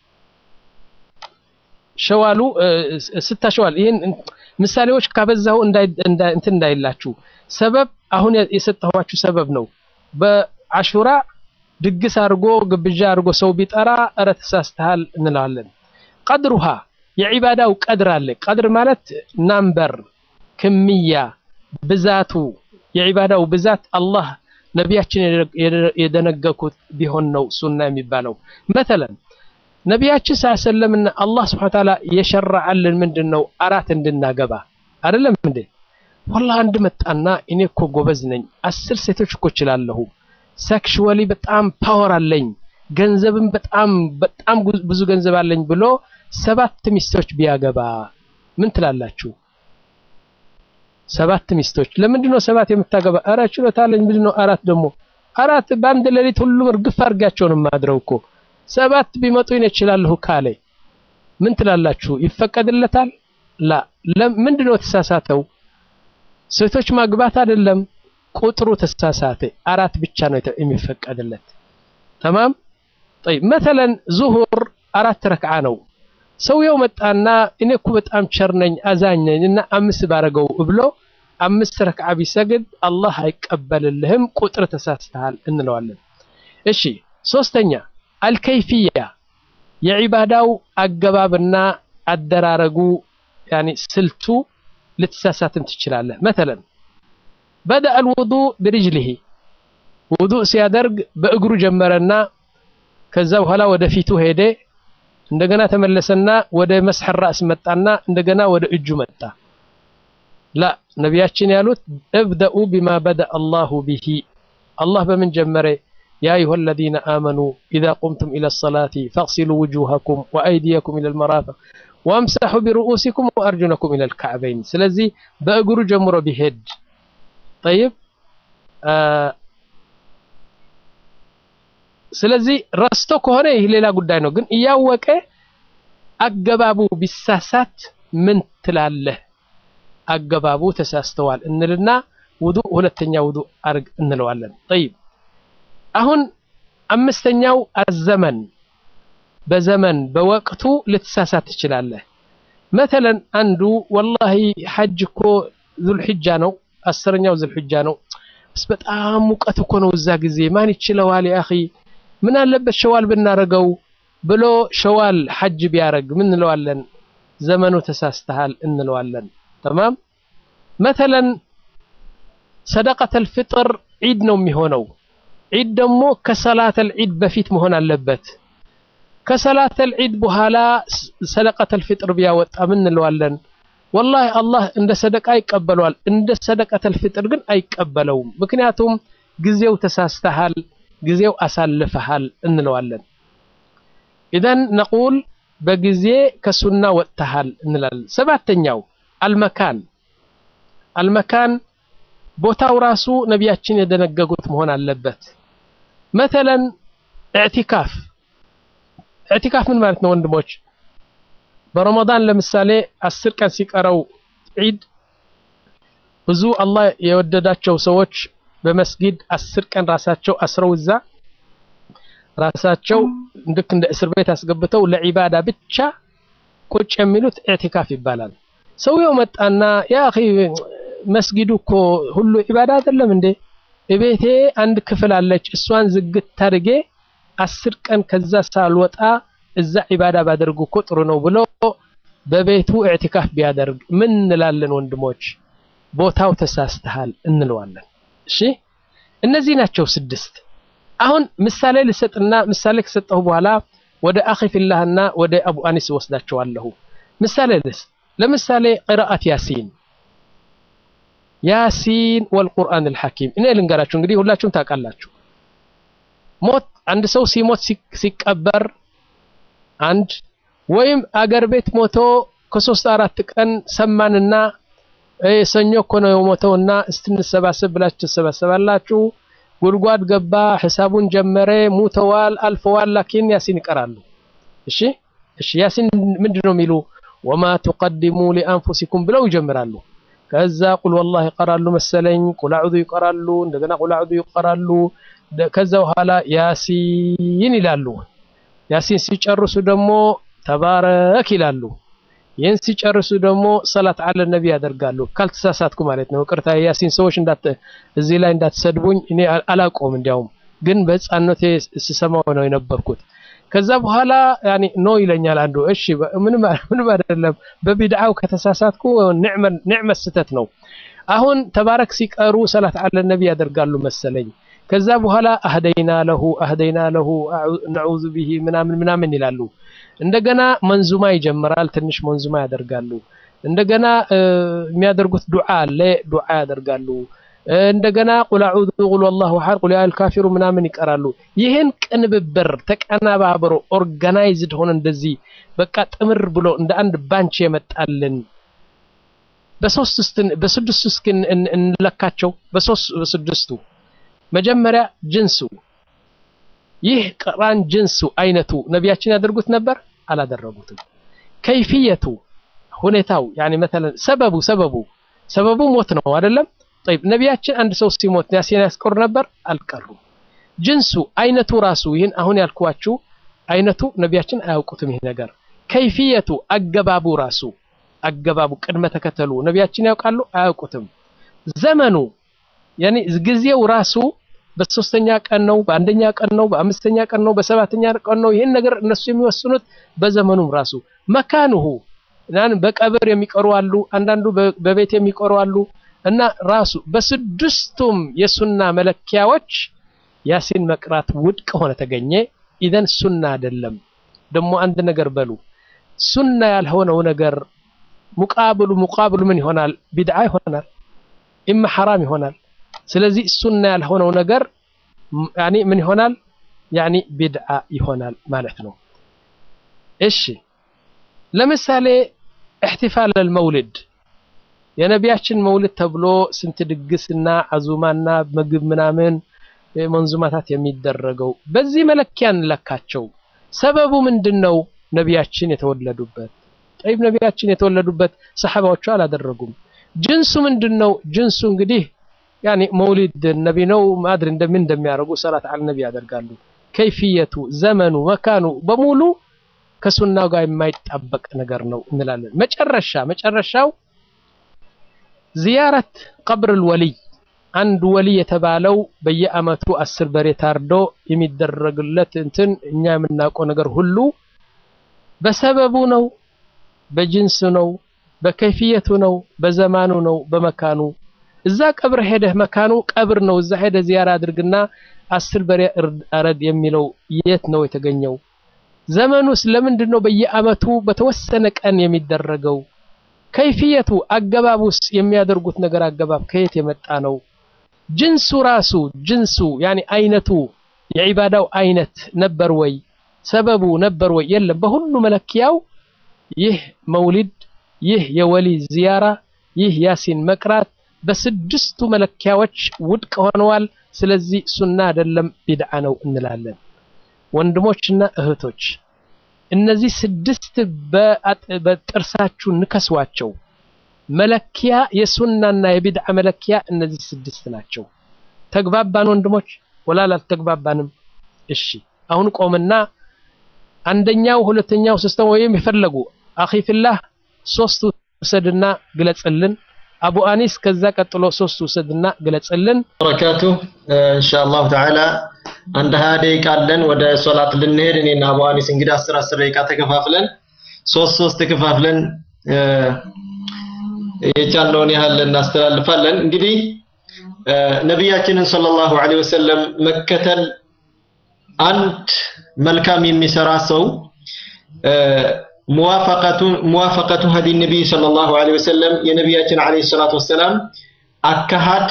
ሸዋሉ ስታ ሸዋል ይህን ምሳሌዎች ካበዛው እንትን እንዳይላችሁ ሰበብ አሁን የሰጠኋችሁ ሰበብ ነው በአሹራ ድግስ አድርጎ ግብዣ አድርጎ ሰው ቢጠራ እረ ተሳስተሃል እንለዋለን ቀድሩሃ የዒባዳው ቀድር አለ ቀድር ማለት ናምበር ክምያ ብዛቱ የዒባዳው ብዛት አላህ ነቢያችን የደነገኩት ቢሆን ነው ሱና የሚባለው መተለን ነቢያችን ሳሰለምና አላህ ስብሐ ተዓላ የሸረዐልን ምንድን ነው አራት እንድናገባ አይደለም እንዴ ወላ አንድ መጣና እኔ እኮ ጎበዝ ነኝ አስር ሴቶች እኮ እችላለሁ ሴክሽዋሊ በጣም ፓወር አለኝ ገንዘብም በጣም በጣም ብዙ ገንዘብ አለኝ ብሎ ሰባት ሚስቶች ቢያገባ ምን ትላላችሁ ሰባት ሚስቶች ለምንድን ነው ሰባት የምታገባ አረ ችሎታ አለኝ ምንድን ነው አራት ደግሞ አራት በአንድ ሌሊት ሁሉም እርግፍ አድርጋቸው ነው የማድረው እኮ ሰባት ቢመጡ ይነ እችላለሁ ካለ ምን ትላላችሁ ይፈቀድለታል ላ ምንድን ነው ተሳሳተው ሴቶች ማግባት አይደለም ቁጥሩ ተሳሳተ አራት ብቻ ነው የሚፈቀድለት ተማም طيب مثلا ዙሁር አራት ረክዓ ነው ሰውየው መጣና እኔ እኮ በጣም ቸር ነኝ አዛኝ ነኝ እና አምስት ባረገው ብሎ አምስት ረክዓ ቢሰግድ አላህ አይቀበልልህም ቁጥር ተሳስተሃል እንለዋለን እሺ ሶስተኛ አልከይፍያ የዒባዳው አገባብና አደራረጉ ያኒ ስልቱ ልትሳሳትም ትችላለህ መተለን በደአ አልውዱእ ብሪጅሊሂ ውዱእ ሲያደርግ በእግሩ ጀመረና ከዛ በኋላ ወደ ፊቱ ሄደ እንደገና ተመለሰና ወደ መስሐ ራስ መጣና እንደገና ወደ እጁ መጣ ላ ነቢያችን ያሉት እብደኡ ቢማ በደአ አላሁ ቢሂ አላህ በምን ጀመረ يا أيها الذين آمنوا إذا قمتم إلى الصلاة فاغسلوا وجوهكم وأيديكم إلى المرافق وامسحوا برؤوسكم وأرجلكم إلى الكعبين سلزي بأقر جمر بهد طيب آه ስለዚህ ረስቶ ከሆነ ይህ ሌላ ጉዳይ ነው ግን እያወቀ አገባቡ ቢሳሳት ምን ትላለህ አገባቡ ተሳስተዋል እንልና ውዱ ሁለተኛ ውዱ አርግ እንለዋለን ጠይብ አሁን አምስተኛው አዘመን በዘመን በወቅቱ ልትሳሳት ትችላለህ መተለን አንዱ ወላሂ ሐጅ እኮ ዙልሕጃ ነው አስረኛው ዙልሕጃ ነው በጣም ሙቀት እኮ ነው እዛ ጊዜ ማን ይችለዋል ያ አኺ ምን አለበት ሸዋል ብናረገው ብሎ ሸዋል ሐጅ ቢያረግ ምን እንለዋለን ዘመኑ ተሳስተሃል እንለዋለን ተማም መተለን ሰደቀተል ፍጥር ዒድ ነው የሚሆነው ዒድ ደግሞ ከሰላተል ዒድ በፊት መሆን አለበት ከሰላተል ዒድ በኋላ ሰደቀተል ፍጥር ቢያወጣ ምን እንለዋለን ወላሂ አላህ እንደ ሰደቃ ይቀበለዋል እንደ ሰደቀተል ፍጥር ግን አይቀበለውም ምክንያቱም ጊዜው ተሳስተሃል ጊዜው አሳልፈሃል እንለዋለን ኢዘን ነቁል በጊዜ ከሱና ወጥተሃል እንላለን ሰባተኛው አልመካን አልመካን ቦታው ራሱ ነቢያችን የደነገጉት መሆን አለበት መተለን እዕቲካፍ እዕቲካፍ ምን ማለት ነው ወንድሞች በረመዳን ለምሳሌ አስር ቀን ሲቀረው ዒድ ብዙ አላህ የወደዳቸው ሰዎች በመስጊድ አስር ቀን ራሳቸው አስረው እዛ ራሳቸው ልክ እንደ እስር ቤት አስገብተው ለዒባዳ ብቻ ቁጭ የሚሉት ኢዕቲካፍ ይባላል ሰውየው መጣና ያ አኺ መስጊዱ እኮ ሁሉ ዒባዳ አይደለም እንዴ እቤቴ አንድ ክፍል አለች እሷን ዝግት ታርጌ አስር ቀን ከዛ ሳልወጣ እዛ ዒባዳ ባደርጉ እኮ ጥሩ ነው ብሎ በቤቱ ኢዕቲካፍ ቢያደርግ ምን እንላለን ወንድሞች? ቦታው ተሳስተሃል እንለዋለን። እሺ እነዚህ ናቸው ስድስት። አሁን ምሳሌ ልሰጥና ምሳሌ ከሰጠሁ በኋላ ወደ አኺ ፊላህና ወደ አቡ አኒስ ወስዳቸዋለሁ። ምሳሌ ልስ ለምሳሌ ቅራአት ያሲን ያሲን ወልቁርአን አልሐኪም እኔ ልንገራችሁ እንግዲህ ሁላችሁም ታውቃላችሁ። ሞት አንድ ሰው ሲሞት ሲቀበር አንድ ወይም አገር ቤት ሞቶ ከሶስት አራት ቀን ሰማንና ሰኞ እኮ ነው የሞተውና እስትንሰባሰብ ብላችሁ ትሰባሰባላችሁ። ጉድጓድ ገባ፣ ሂሳቡን ጀመረ፣ ሙተዋል፣ አልፈዋል። ላኪን ያሲን ይቀራሉ። እሺ እሺ፣ ያሲን ምንድን ነው የሚሉ ወማ ቱቀድሙ ሊአንፉሲኩም ብለው ይጀምራሉ። ከዛ ቁል ወላሂ ይቀራሉ መሰለኝ፣ ቁል አዑዙ ይቀራሉ፣ እንደገና ቁል አዑዙ ይቀራሉ። ከዛ በኋላ ያሲን ይላሉ። ያሲን ሲጨርሱ ደግሞ ተባረክ ይላሉ። ይህን ሲጨርሱ ደግሞ ሰላት አለ ነቢ ያደርጋሉ። ካልተሳሳትኩ ማለት ነው። ቅርታ ያሲን ሰዎች እንዳት እዚህ ላይ እንዳትሰድቡኝ። እኔ አላውቀውም፣ እንዲያውም ግን በህፃንነቴ ስሰማው ነው የነበርኩት። ከዛ በኋላ ያኒ ኖ ይለኛል አንዱ። እሺ ምንም ምንም አይደለም፣ በቢድዓው ከተሳሳትኩ ኒዕመ ስተት ነው። አሁን ተባረክ ሲቀሩ ሰላት አለ ነቢ ያደርጋሉ መሰለኝ። ከዛ በኋላ አህደይና ለሁ አህደይና ለሁ ነዑዙ ቢሂ ምናምን ምናምን ይላሉ። እንደገና መንዙማ ይጀምራል። ትንሽ መንዙማ ያደርጋሉ። እንደገና የሚያደርጉት ዱዓ አለ፣ ዱዓ ያደርጋሉ። እንደገና ቁል አዑዙ ቁል ወላሁ አሐድ ቁል ያል ካፊሩ ምናምን ይቀራሉ። ይህን ቅንብብር ተቀናባብሮ ኦርጋናይዝድ ሆነ እንደዚህ በቃ ጥምር ብሎ እንደ አንድ ባንች የመጣልን በሶስት በስድስቱ እስኪ እንለካቸው። በሶስት በስድስቱ መጀመሪያ ጅንሱ ይህ ቅራን ጅንሱ አይነቱ ነቢያችን ያደርጉት ነበር? አላደረጉትም። ከይፍየቱ ሁኔታው ያኒ መተለን ሰበቡ ሰበቡ ሰበቡ ሞት ነው አይደለም? ጠይብ ነቢያችን አንድ ሰው ሲሞት ያሲን ያስቀሩ ነበር? አልቀሩም። ጅንሱ አይነቱ ራሱ ይህን አሁን ያልኳችሁ አይነቱ ነቢያችን አያውቁትም። ይህ ነገር ከይፍየቱ አገባቡ ራሱ አገባቡ ቅድመ ተከተሉ ነቢያችን ያውቃሉ? አያውቁትም። ዘመኑ ያኒ ጊዜው ራሱ በሶስተኛ ቀን ነው፣ በአንደኛ ቀን ነው፣ በአምስተኛ ቀን ነው፣ በሰባተኛ ቀን ነው። ይህን ነገር እነሱ የሚወስኑት በዘመኑም ራሱ መካንሁ ናን በቀብር የሚቀሩ አሉ፣ አንዳንዱ በቤት የሚቀሩ አሉ። እና ራሱ በስድስቱም የሱና መለኪያዎች ያሲን መቅራት ውድቅ ሆነ ተገኘ። ኢዘን ሱና አይደለም። ደግሞ አንድ ነገር በሉ ሱና ያልሆነው ነገር ሙቃብሉ ሙቃብሉ ምን ይሆናል? ቢድዓ ይሆናል፣ ኢማ ሐራም ይሆናል። ስለዚህ ሱና ያልሆነው ነገር ያኒ ምን ይሆናል? ያኒ ቢድዓ ይሆናል ማለት ነው። እሺ ለምሳሌ እሕቲፋል አልመውሊድ የነቢያችን መውሊድ ተብሎ ስንት ድግስና አዙማና ምግብ ምናምን መንዙማታት የሚደረገው በዚህ መለኪያ እንለካቸው። ሰበቡ ምንድን ነው? ነቢያችን የተወለዱበት ጠይብ፣ ነቢያችን የተወለዱበት ሰሐባዎቹ አላደረጉም። ጅንሱ ምንድን ነው? ጅንሱ እንግዲህ ያኒ መውሊድ ነቢ ነው ማድሪ እንደምን እንደሚያደርጉ ሰላት አለ ነቢ ያደርጋሉ። ከይፍየቱ፣ ዘመኑ፣ መካኑ በሙሉ ከሱናው ጋር የማይጣበቅ ነገር ነው እንላለን። መጨረሻ መጨረሻው ዚያረት ቀብር ወልይ አንድ ወልይ የተባለው በየአመቱ አስር በሬ ታርዶ የሚደረግለት እንትን እኛ የምናውቀው ነገር ሁሉ በሰበቡ ነው፣ በጅንሱ ነው፣ በከይፍየቱ ነው፣ በዘማኑ ነው፣ በመካኑ እዛ ቀብር ሄደህ መካኑ ቀብር ነው። እዛ ሄደህ ዚያራ አድርግና አስር በሬ እረድ የሚለው የት ነው የተገኘው? ዘመኑስ ለምንድን ነው በየአመቱ በተወሰነ ቀን የሚደረገው? ከይፍየቱ አገባቡስ የሚያደርጉት ነገር አገባብ ከየት የመጣ ነው? ጅንሱ ራሱ ጅንሱ ያኒ አይነቱ የዒባዳው አይነት ነበር ወይ? ሰበቡ ነበር ወይ? የለም። በሁሉ መለኪያው ይህ መውሊድ፣ ይህ የወሊ ዚያራ፣ ይህ ያሲን መቅራት በስድስቱ መለኪያዎች ውድቅ ሆነዋል። ስለዚህ ሱና አይደለም ቢድዓ ነው እንላለን። ወንድሞችና እህቶች እነዚህ ስድስት በጥርሳችሁ ንከሷቸው። መለኪያ የሱናና የቢድዓ መለኪያ እነዚህ ስድስት ናቸው። ተግባባን ወንድሞች? ወላል አልተግባባንም? እሺ አሁን ቆምና አንደኛው፣ ሁለተኛው፣ ሶስተኛው ወይም የፈለጉ አኺ ፊላህ ሶስቱ ውሰድና ግለጽልን። አቡ አኒስ ከዛ ቀጥሎ ሶስቱ ውሰድና ግለጽልን። በረካቱ ኢንሻአላሁ ተዓላ አንድ ሀያ ደቂቃ አለን ወደ ሶላት ልንሄድ። እኔና አቡ አኒስ እንግዲህ አስር አስር ደቂቃ ተከፋፍለን ሶስት ሶስት ከፋፍለን የቻልነውን ያህል እናስተላልፋለን። እንግዲህ ነቢያችንን ሰለላሁ ዐለይሂ ወሰለም መከተል አንድ መልካም የሚሰራ ሰው ሙዋፈቀቱ ሙዋፈቀቱ ሀዲ ነቢይ ሰለላሁ ዐለይሂ ወሰለም የነቢያችን ዐለይሂ ሰላቱ ወሰላም አካሃድ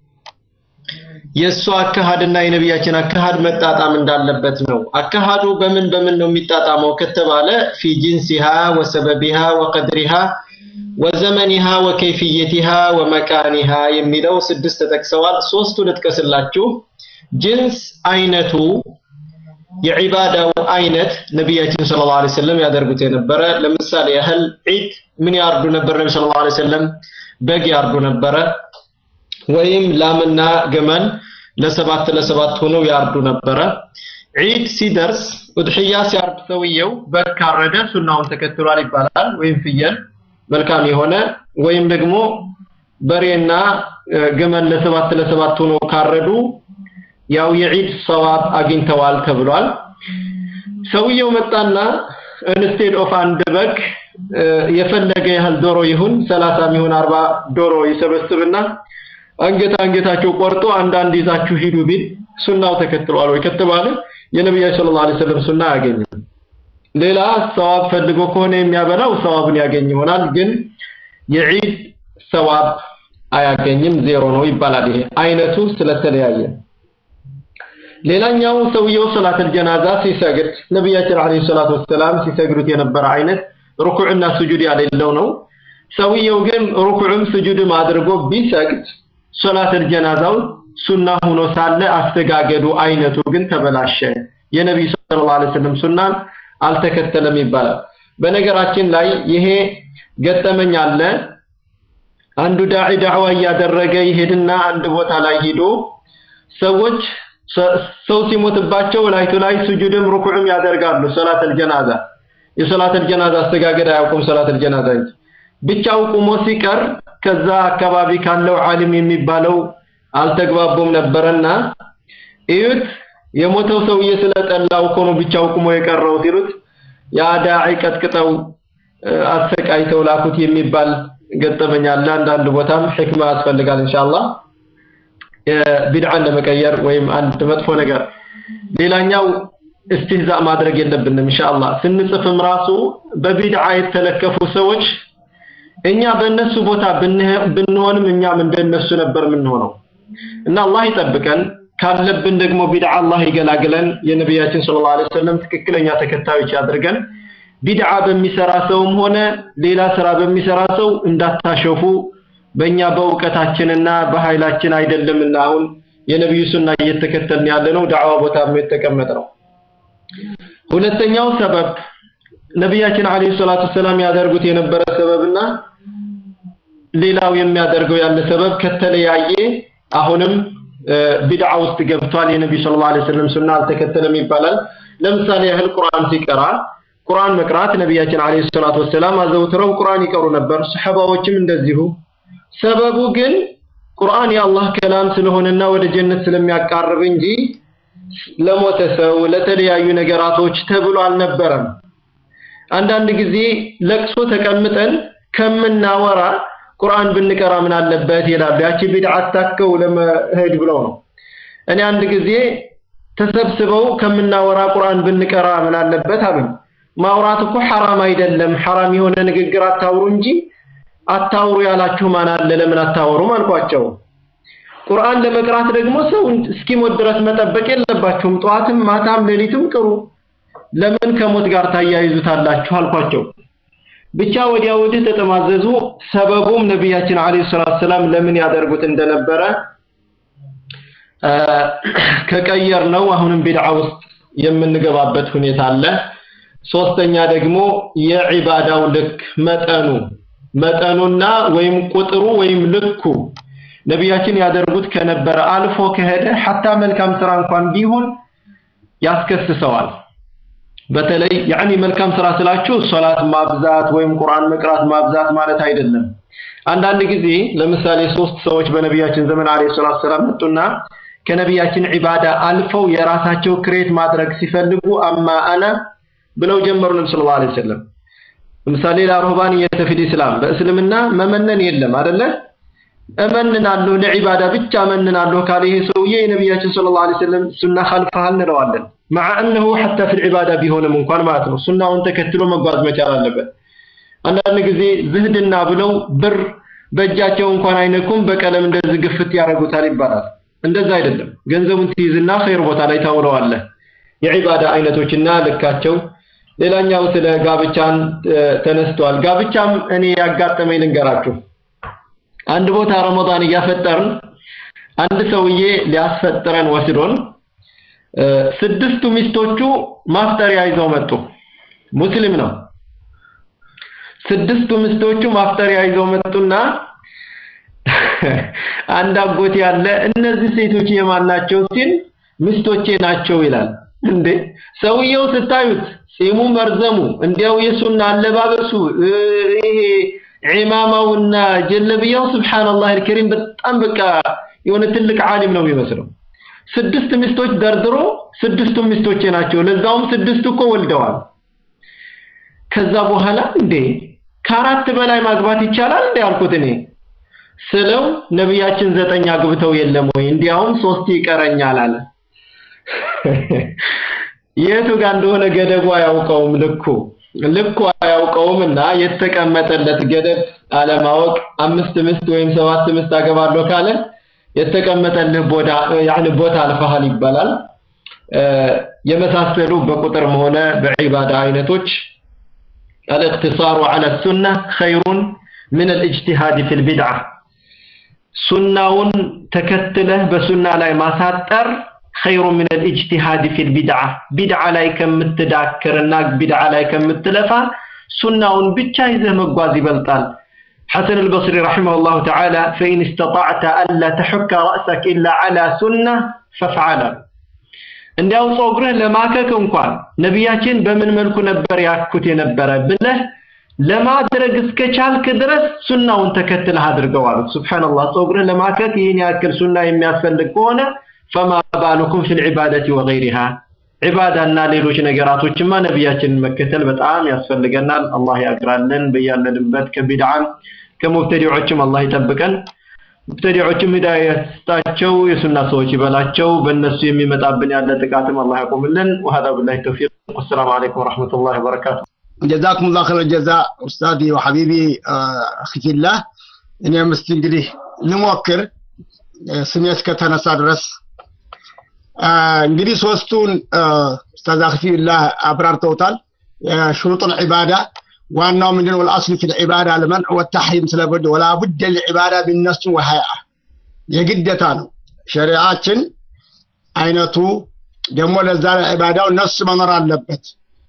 የእሱ አካሃድና የነቢያችን አካሃድ መጣጣም እንዳለበት ነው። አካሃዱ በምን በምን ነው የሚጣጣመው ከተባለ ፊ ጂንሲሃ ወሰበቢሃ ወቀድሪሃ ወዘመኒሃ ወከይፍየቲሃ ወመካኒሃ የሚለው ስድስት ተጠቅሰዋል። ሶስቱ ልጥቀስላችሁ። ጅንስ አይነቱ የዒባዳው አይነት ነቢያችን ሰለላሁ ዐለይሂ ወሰለም ያደርጉት የነበረ ለምሳሌ ያህል ዒድ ምን ያርዱ ነበር? ነቢ ሰለላሁ ዐለይሂ ወሰለም በግ ያርዱ ነበረ፣ ወይም ላምና ገመል ለሰባት ለሰባት ሆነው ያርዱ ነበረ። ዒድ ሲደርስ ኡድሕያ ሲያርድ ሰውየው በግ ካረደ ሱናውን ተከትሏል ይባላል፣ ወይም ፍየል መልካም የሆነ ወይም ደግሞ በሬና ገመል ለሰባት ለሰባት ሆነው ካረዱ ያው የዒድ ሰዋብ አግኝተዋል ተብሏል። ሰውየው መጣና ኢንስቴድ ኦፍ አንድ በግ የፈለገ ያህል ዶሮ ይሁን ሰላሳም ይሁን አርባ ዶሮ ይሰበስብና አንገት አንገታቸው ቆርጦ አንዳንድ ይዛችሁ ሂዱ ቢል ሱናው ተከትሏል ወይ ከተባለ የነቢያችን ሰለላሁ ዐለይሂ ወሰለም ሱና አያገኝም። ሌላ ሰዋብ ፈልጎ ከሆነ የሚያበላው ሰዋብን ያገኝ ይሆናል፣ ግን የዒድ ሰዋብ አያገኝም፣ ዜሮ ነው ይባላል። ይሄ አይነቱ ስለተለያየ ሌላኛው ሰውየው ሰላተል ጀናዛ ሲሰግድ ነቢያችን አለይሂ ሰላቱ ወሰላም ሲሰግዱት የነበረ አይነት ሩኩዕና ስጁድ ያሌለው ነው። ሰውየው ግን ሩኩዕም ስጁድም አድርጎ ቢሰግድ ሶላተል ጀናዛው ሱና ሆኖ ሳለ አስተጋገዱ አይነቱ ግን ተበላሸ። የነቢዩ ሰለላሁ ዐለይሂ ወሰለም ሱናን አልተከተለም ይባላል። በነገራችን ላይ ይሄ ገጠመኝ አለ። አንዱ ዳዒ ዳዕዋ እያደረገ ይሄድና አንድ ቦታ ላይ ሂዶ ሰዎች ሰው ሲሞትባቸው ላይቱ ላይ ስጁድም ሩኩዕም ያደርጋሉ። ሶላተል ጀናዛ የሶላተል ጀናዛ አስተጋገድ አያውቁም። ሶላተል ጀናዛ እንጂ ብቻው ቁሞ ሲቀር ከዛ አካባቢ ካለው ዓሊም የሚባለው አልተግባቡም ነበረና እዩት የሞተው ሰውዬ ስለጠላው እኮ ነው ብቻው ቁሞ የቀረው ሲሉት ያ ዳዒ ቀጥቅጠው አሰቃይተው ላኩት የሚባል ገጠመኝ አለ። አንዳንድ ቦታም ሕክማ ያስፈልጋል ኢንሻአላህ ቢድዓን ለመቀየር ወይም አንድ መጥፎ ነገር። ሌላኛው እስትህዛእ ማድረግ የለብንም ኢንሻአላህ። ስንጽፍም ራሱ በቢድዓ የተለከፉ ሰዎች እኛ በእነሱ ቦታ ብንሆንም እኛም እንደነሱ ነበር የምንሆነው እና አላህ ይጠብቀን። ካለብን ደግሞ ቢድዓ አላህ ይገላግለን። የነቢያችን ሰለላሁ ዐለይሂ ወሰለም ትክክለኛ ተከታዮች ያድርገን። ቢድዓ በሚሰራ ሰውም ሆነ ሌላ ስራ በሚሰራ ሰው እንዳታሸፉ። በእኛ በእውቀታችንና በኃይላችን አይደለምና አሁን የነቢዩ ሱና እየተከተልን ያለ ነው። ዳዕዋ ቦታ የተቀመጠ ነው። ሁለተኛው ሰበብ ነቢያችን አለይሂ ሰላቱ ሰላም ያደርጉት የነበረ ሰበብና ሌላው የሚያደርገው ያለ ሰበብ ከተለያየ አሁንም ቢድዓ ውስጥ ገብቷል። የነቢዩ ሰለላሁ ዐለይሂ ወሰለም ሱና አልተከተለም ይባላል። ለምሳሌ ያህል ቁርአን ሲቀራ ቁርአን መቅራት ነቢያችን አለይሂ ሰላቱ ወሰላም አዘውትረው ቁርአን ይቀሩ ነበር። ሰሐባዎችም እንደዚሁ። ሰበቡ ግን ቁርአን የአላህ ከላም ስለሆነና ወደ ጀነት ስለሚያቃርብ እንጂ ለሞተ ሰው ለተለያዩ ነገራቶች ተብሎ አልነበረም። አንዳንድ ጊዜ ለቅሶ ተቀምጠን ከምናወራ ቁርአን ብንቀራ ምን አለበት ይላሉ። ያቺ ቢድዓ አታከው ለመሄድ ብለው ነው። እኔ አንድ ጊዜ ተሰብስበው ከምናወራ ቁርአን ብንቀራ ምን አለበት አሉኝ። ማውራት እኮ ሐራም አይደለም፣ ሐራም የሆነ ንግግር አታውሩ እንጂ አታውሩ ያላችሁ ማን አለ? ለምን አታወሩም አልኳቸው። ቁርአን ለመቅራት ደግሞ ሰው እስኪሞት ድረስ መጠበቅ የለባችሁም። ጠዋትም ማታም ሌሊትም ቅሩ። ለምን ከሞት ጋር ታያይዙታላችሁ አልኳቸው። ብቻ ወዲያ ወዲህ ተጠማዘዙ። ሰበቡም ነቢያችን አለይሂ ሰላቱ ሰላም ለምን ያደርጉት እንደነበረ ከቀየር ነው አሁንም ቢድዓ ውስጥ የምንገባበት ሁኔታ አለ። ሶስተኛ ደግሞ የዒባዳው ልክ መጠኑ መጠኑና ወይም ቁጥሩ ወይም ልኩ ነቢያችን ያደርጉት ከነበረ አልፎ ከሄደ ሐታ መልካም ስራ እንኳን ቢሆን ያስከስሰዋል። በተለይ ያኒ መልካም ስራ ስላችሁ ሶላት ማብዛት ወይም ቁርአን መቅራት ማብዛት ማለት አይደለም። አንዳንድ ጊዜ ለምሳሌ ሶስት ሰዎች በነቢያችን ዘመን አለይሂ ሰላቱ ሰላም መጡና ከነቢያችን ዒባዳ አልፈው የራሳቸው ክሬት ማድረግ ሲፈልጉ አማ አና ብለው ጀመሩ። ነብዩ ሰለላሁ ዐለይሂ ወሰለም ለምሳሌ ላሩህባንየተ ፊል ኢስላም በእስልምና መመነን የለም አይደለ? እመንናለሁ ለዒባዳ ብቻ እመንናለሁ ካለ ይሄ ሰውዬ የነቢያችን ሰለላሁ ዐለይሂ ወሰለም ሱና ኸልፈሃል እንለዋለን። መዓ እነሁ ሐታ ፊል ዒባዳ ቢሆንም እንኳን ማለት ነው ሱናውን ተከትሎ መጓዝ መቻል አለበት። አንዳንድ ጊዜ ዝህድና ብለው ብር በእጃቸው እንኳን አይነኩም፣ በቀለም እንደዚህ ግፍት ያደርጉታል ይባላል። እንደዛ አይደለም። ገንዘቡን ትይዝና ኸይር ቦታ ላይ ታውለዋለህ። የዒባዳ አይነቶችና ልካቸው። ሌላኛው ስለ ጋብቻን ተነስቷል። ጋብቻም እኔ ያጋጠመኝ ልንገራችሁ። አንድ ቦታ ረመዳን እያፈጠርን አንድ ሰውዬ ሊያስፈጥረን ወስዶን ስድስቱ ሚስቶቹ ማፍጠሪያ ይዘው መጡ። ሙስሊም ነው። ስድስቱ ሚስቶቹ ማፍጠሪያ ይዘው መጡና አንድ አጎት ያለ እነዚህ ሴቶች የማን ናቸው ሲል ሚስቶቼ ናቸው ይላል። እንዴ ሰውየው ስታዩት ጺሙ መርዘሙ እንዲያው የሱና አለባበሱ ይሄ ዒማማውና ጀለብያው ሱብሃንአላህ አልከሪም በጣም በቃ የሆነ ትልቅ ዓሊም ነው የሚመስለው። ስድስት ሚስቶች ደርድሮ ስድስቱም ሚስቶቼ ናቸው፣ ለዛውም ስድስቱ እኮ ወልደዋል። ከዛ በኋላ እንዴ ከአራት በላይ ማግባት ይቻላል እንዴ አልኩት እኔ ስለው ነቢያችን ዘጠኝ አግብተው የለም ወይ? እንዲያውም ሶስት ይቀረኛል አለ። የቱ ጋር እንደሆነ ገደቡ አያውቀውም፣ ልኩ ልኩ አያውቀውም እና የተቀመጠለት ገደብ አለማወቅ አምስት ምስት ወይም ሰባት ምስት አገባለሁ ካለ የተቀመጠልህ ቦታ ያኒ ቦታ አልፈሃል ይባላል። የመሳሰሉ በቁጥርም ሆነ በዒባዳ አይነቶች الاقتصار على السنة خير من الاجتهاد في البدعة ሱናውን ተከትለህ በሱና ላይ ማሳጠር خير من الاجتهاد في البدعة ቢድዓ ላይ ከምትዳክርና ቢድዓ ላይ ከምትለፋ ሱናውን ብቻ ይዘህ መጓዝ ይበልጣል حسن البصري رحمه الله تعالى فإن استطعت ألا تحك رأسك إلا على سنة فافعل እንዲያው ጾግርህ ለማከክ እንኳን ነቢያችን በምን መልኩ ነበር ያኩት የነበረ ብለህ ለማድረግ እስከቻልክ ድረስ ሱናውን ተከትለህ አድርገው አሉት። ሱብሃንአላህ ጾግርህ ለማከክ ይህን ያክል ሱና የሚያስፈልግ ከሆነ ፈማ ባሉኩም ፊል ዒባደቲ ወገይሪሃ ዒባዳና ሌሎች ነገራቶችማ ነቢያችንን መከተል በጣም ያስፈልገናል። አላህ ያግራለን በያለንበት ከቢድዓም ከሙብተዲዖችም አላህ ይጠብቀን። ሙብተዲዖችም ሂዳያ ይስጣቸው፣ የሱና ሰዎች ይበላቸው። በእነሱ የሚመጣብን ያለ ጥቃትም አላህ ያቆምልን። ወሀዛ ቢላሂ ተውፊቅ። ወሰላሙ አለይኩም ወረሕመቱላሂ ወበረካቱ። ጀዛኩም ላ ኸይረ ጀዛ ኡስታዚ ወሐቢቢ አኺ ፊላህ። እኔም እስቲ እንግዲህ ልሞክር ስሜ እስከተነሳ ድረስ እንግዲህ ሶስቱን ኡስታዝ አኺ ፊላህ አብራርተውታል። ሽሩጡል ዒባዳ ዋናው ምንድነው? ወልአስሉ ፊል ዒባዳ ለመንዕ ወተሕሪም ስለበድ ወላ ቡደ ልዒባዳ ቢነሱ ወሀያ የግደታ ነው። ሸሪዓችን አይነቱ ደግሞ ለዛ ለዒባዳው ነሱ መኖር አለበት።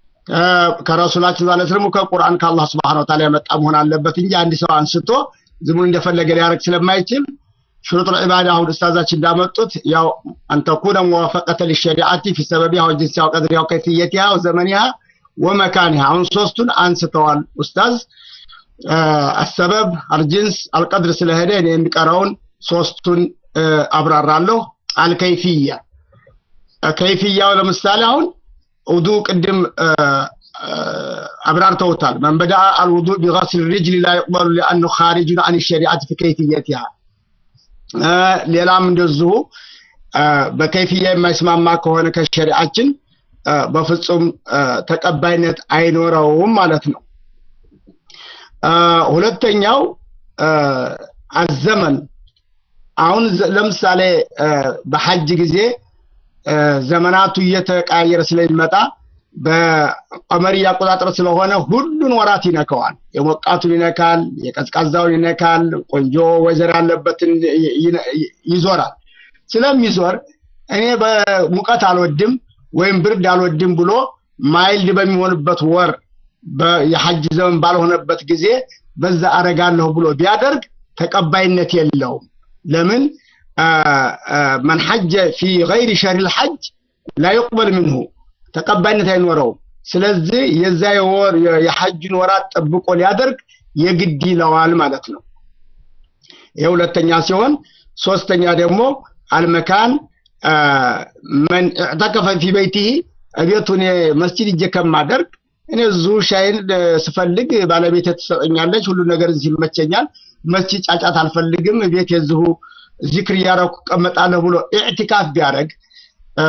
ከረሱላችን ዛለ ስለም ከቁርአን ከአላህ ስብሐነ ወተዓላ የመጣ መሆን አለበት እንጂ አንድ ሰው አንስቶ ዝም ብሎ እንደፈለገ ሊያደርግ ስለማይችል ሽሩጥ ልዒባዳ አሁን ኡስታዛችን እንዳመጡት ያው አንተኩነ ሙዋፈቀተ ሊሸሪዓቲ ፊ ሰበቢሃ ወጅንሲሃ ወቀድሪሃ ወከይፍየቲሃ ወዘመኒሃ ወመካኒሃ አሁን ሶስቱን አንስተዋል ኡስታዝ አሰበብ አልጅንስ አልቀድር ስለሄደ እኔ የሚቀረውን ሶስቱን አብራራለሁ አልከይፍያ ከይፍያው ለምሳሌ አሁን ውዱ ቅድም አብራርተውታል መን በዳ አልውዱ ቢገስል ሪጅል ላ ይቅበሉ ሊአኑ ካሪጁን አን ሸሪዓት ፊ ከይፍየቲሃ ሌላም እንደዚሁ በከይፍያ የማይስማማ ከሆነ ከሸሪዓችን በፍጹም ተቀባይነት አይኖረውም ማለት ነው። ሁለተኛው አዘመን አሁን ለምሳሌ በሐጅ ጊዜ ዘመናቱ እየተቀያየረ ስለሚመጣ በቀመሪ አቆጣጠር ስለሆነ ሁሉን ወራት ይነካዋል። የሞቃቱን ይነካል፣ የቀዝቃዛውን ይነካል፣ ቆንጆ ወይዘር ያለበትን ይዞራል። ስለሚዞር እኔ በሙቀት አልወድም ወይም ብርድ አልወድም ብሎ ማይልድ በሚሆንበት ወር የሐጅ ዘመን ባልሆነበት ጊዜ በዛ አረጋለሁ ብሎ ቢያደርግ ተቀባይነት የለውም። ለምን መን ሐጀ ፊ ገይሪ ሸህሪል ሐጅ ላ ዩቅበል ምንሁ ተቀባይነት አይኖረውም። ስለዚህ የዛ የወር የሐጅን ወራት ጠብቆ ሊያደርግ የግድ ይለዋል ማለት ነው። ይህ ሁለተኛ ሲሆን ሶስተኛ ደግሞ አልመካን መን እዕተከፈ ፊ በይቲህ እቤቱን መስጂድ እጄ ከማደርግ እኔ እዚሁ ሻይን እ፣ ስፈልግ ባለቤቴ ትሰጠኛለች፣ ሁሉ ነገር እዚህ ይመቸኛል። መስጂድ ጫጫት አልፈልግም፣ ቤት የዚሁ ዚክር እያደረኩ እቀመጣለሁ ብሎ ኢዕቲካፍ ቢያደርግ እ፣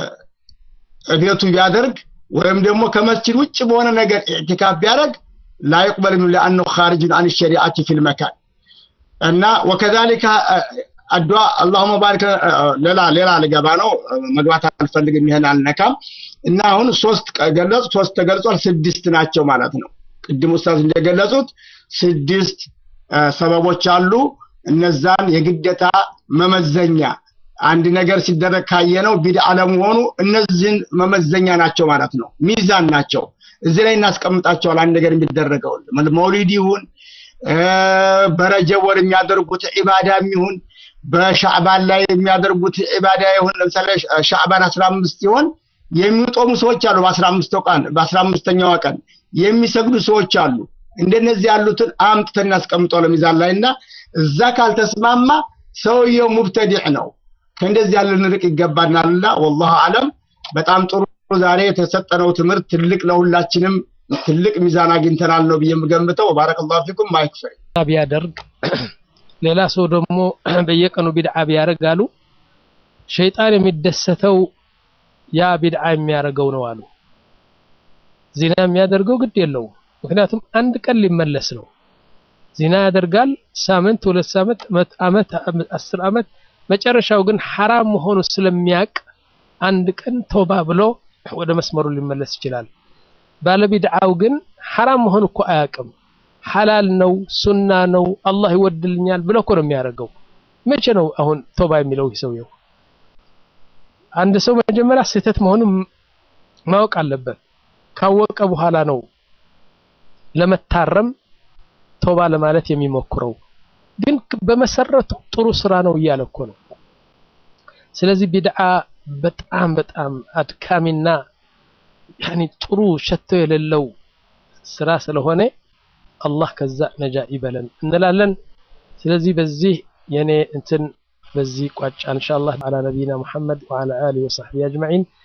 ቤቱ ቢያደርግ ወይም ደግሞ ከመስጂድ ውጭ በሆነ ነገር ኢዕቲካፍ ቢያደርግ ላ ይቅበል ሚን ለአነሁ ኻሪጅን አን ሸሪዓቲ ፊል መካን እና ወከዛሊከ አድዋ አላሁመ ባሪክ እ፣ ሌላ ሌላ ልገባ ነው እ፣ መግባት አልፈልግም፣ ይሄን አልነካም። እና አሁን ሶስት ቀ- ገለጹ፣ ሶስት ተገልጿል፣ ስድስት ናቸው ማለት ነው። ቅድም ኡስታዝ እንደገለጹት ስድስት እ፣ ሰበቦች አሉ። እነዛን የግዴታ መመዘኛ አንድ ነገር ሲደረግ ካየነው ቢድዓ ለመሆኑ እነዚህን መመዘኛ ናቸው ማለት ነው። ሚዛን ናቸው። እዚህ ላይ እናስቀምጣቸዋል። አንድ ነገር የሚደረገው መውሊድ ይሁን እ፣ በረጀብ ወር የሚያደርጉት ኢባዳም ይሁን በሻዕባን ላይ የሚያደርጉት ኢባዳ ይሁን ለምሳሌ ሻ- ሻዕባን 15 ሲሆን የሚጦሙ ሰዎች አሉ። በ15 ቀን በ15ኛዋ ቀን የሚሰግዱ ሰዎች አሉ። እንደነዚህ ያሉትን አምጥተን እናስቀምጠው ሚዛን ላይ እና እዛ ካልተስማማ ሰውየው ሙብተዲዕ ነው። ከእንደዚህ ያለ ንርቅ ይገባናልና ወላሁ አለም። በጣም ጥሩ ዛሬ የተሰጠነው ትምህርት ትልቅ ለሁላችንም ትልቅ ሚዛን አግኝተናል ነው ብዬ የምገምተው። ባረከላሁ ፊኩም ማይክፈል ቢያደርግ ሌላ ሰው ደግሞ በየቀኑ ቢድዓ ቢያደርግ አሉ ሸይጣን የሚደሰተው ያ ቢድዓ የሚያደርገው ነው አሉ። ዚና የሚያደርገው ግድ የለውም፣ ምክንያቱም አንድ ቀን ሊመለስ ነው። ዚና ያደርጋል ሳምንት፣ ሁለት ሳምንት፣ መት- አመት፣ አስር አመት፣ መጨረሻው ግን ሐራም መሆኑ ስለሚያቅ አንድ ቀን ተውባ ብሎ ወደ መስመሩ ሊመለስ ይችላል። ባለቢድዓው ግን ሐራም መሆኑ እኮ አያውቅም። ሐላል ነው፣ ሱና ነው፣ አላህ ይወድልኛል ብሎ እኮ ነው የሚያደርገው። መቼ ነው አሁን ቶባ የሚለው ይህ ሰውየው? አንድ ሰው መጀመሪያ ስህተት መሆኑን ማወቅ አለበት። ካወቀ በኋላ ነው ለመታረም ቶባ ለማለት የሚሞክረው። ግን በመሰረቱ ጥሩ ስራ ነው እያለ እኮ ነው። ስለዚህ ቢድዓ በጣም በጣም አድካሚና ያኒ ጥሩ ሸቶ የሌለው ስራ ስለሆነ አላህ ከዛ ነጃ ይበለን እንላለን። ስለዚህ በዚህ የኔ እንትን በዚህ ቋጫ ኢንሻአላህ አላ ነቢይና ሙሐመድ ወዓላ አሊሂ ወሰሕቢሂ አጅመዒን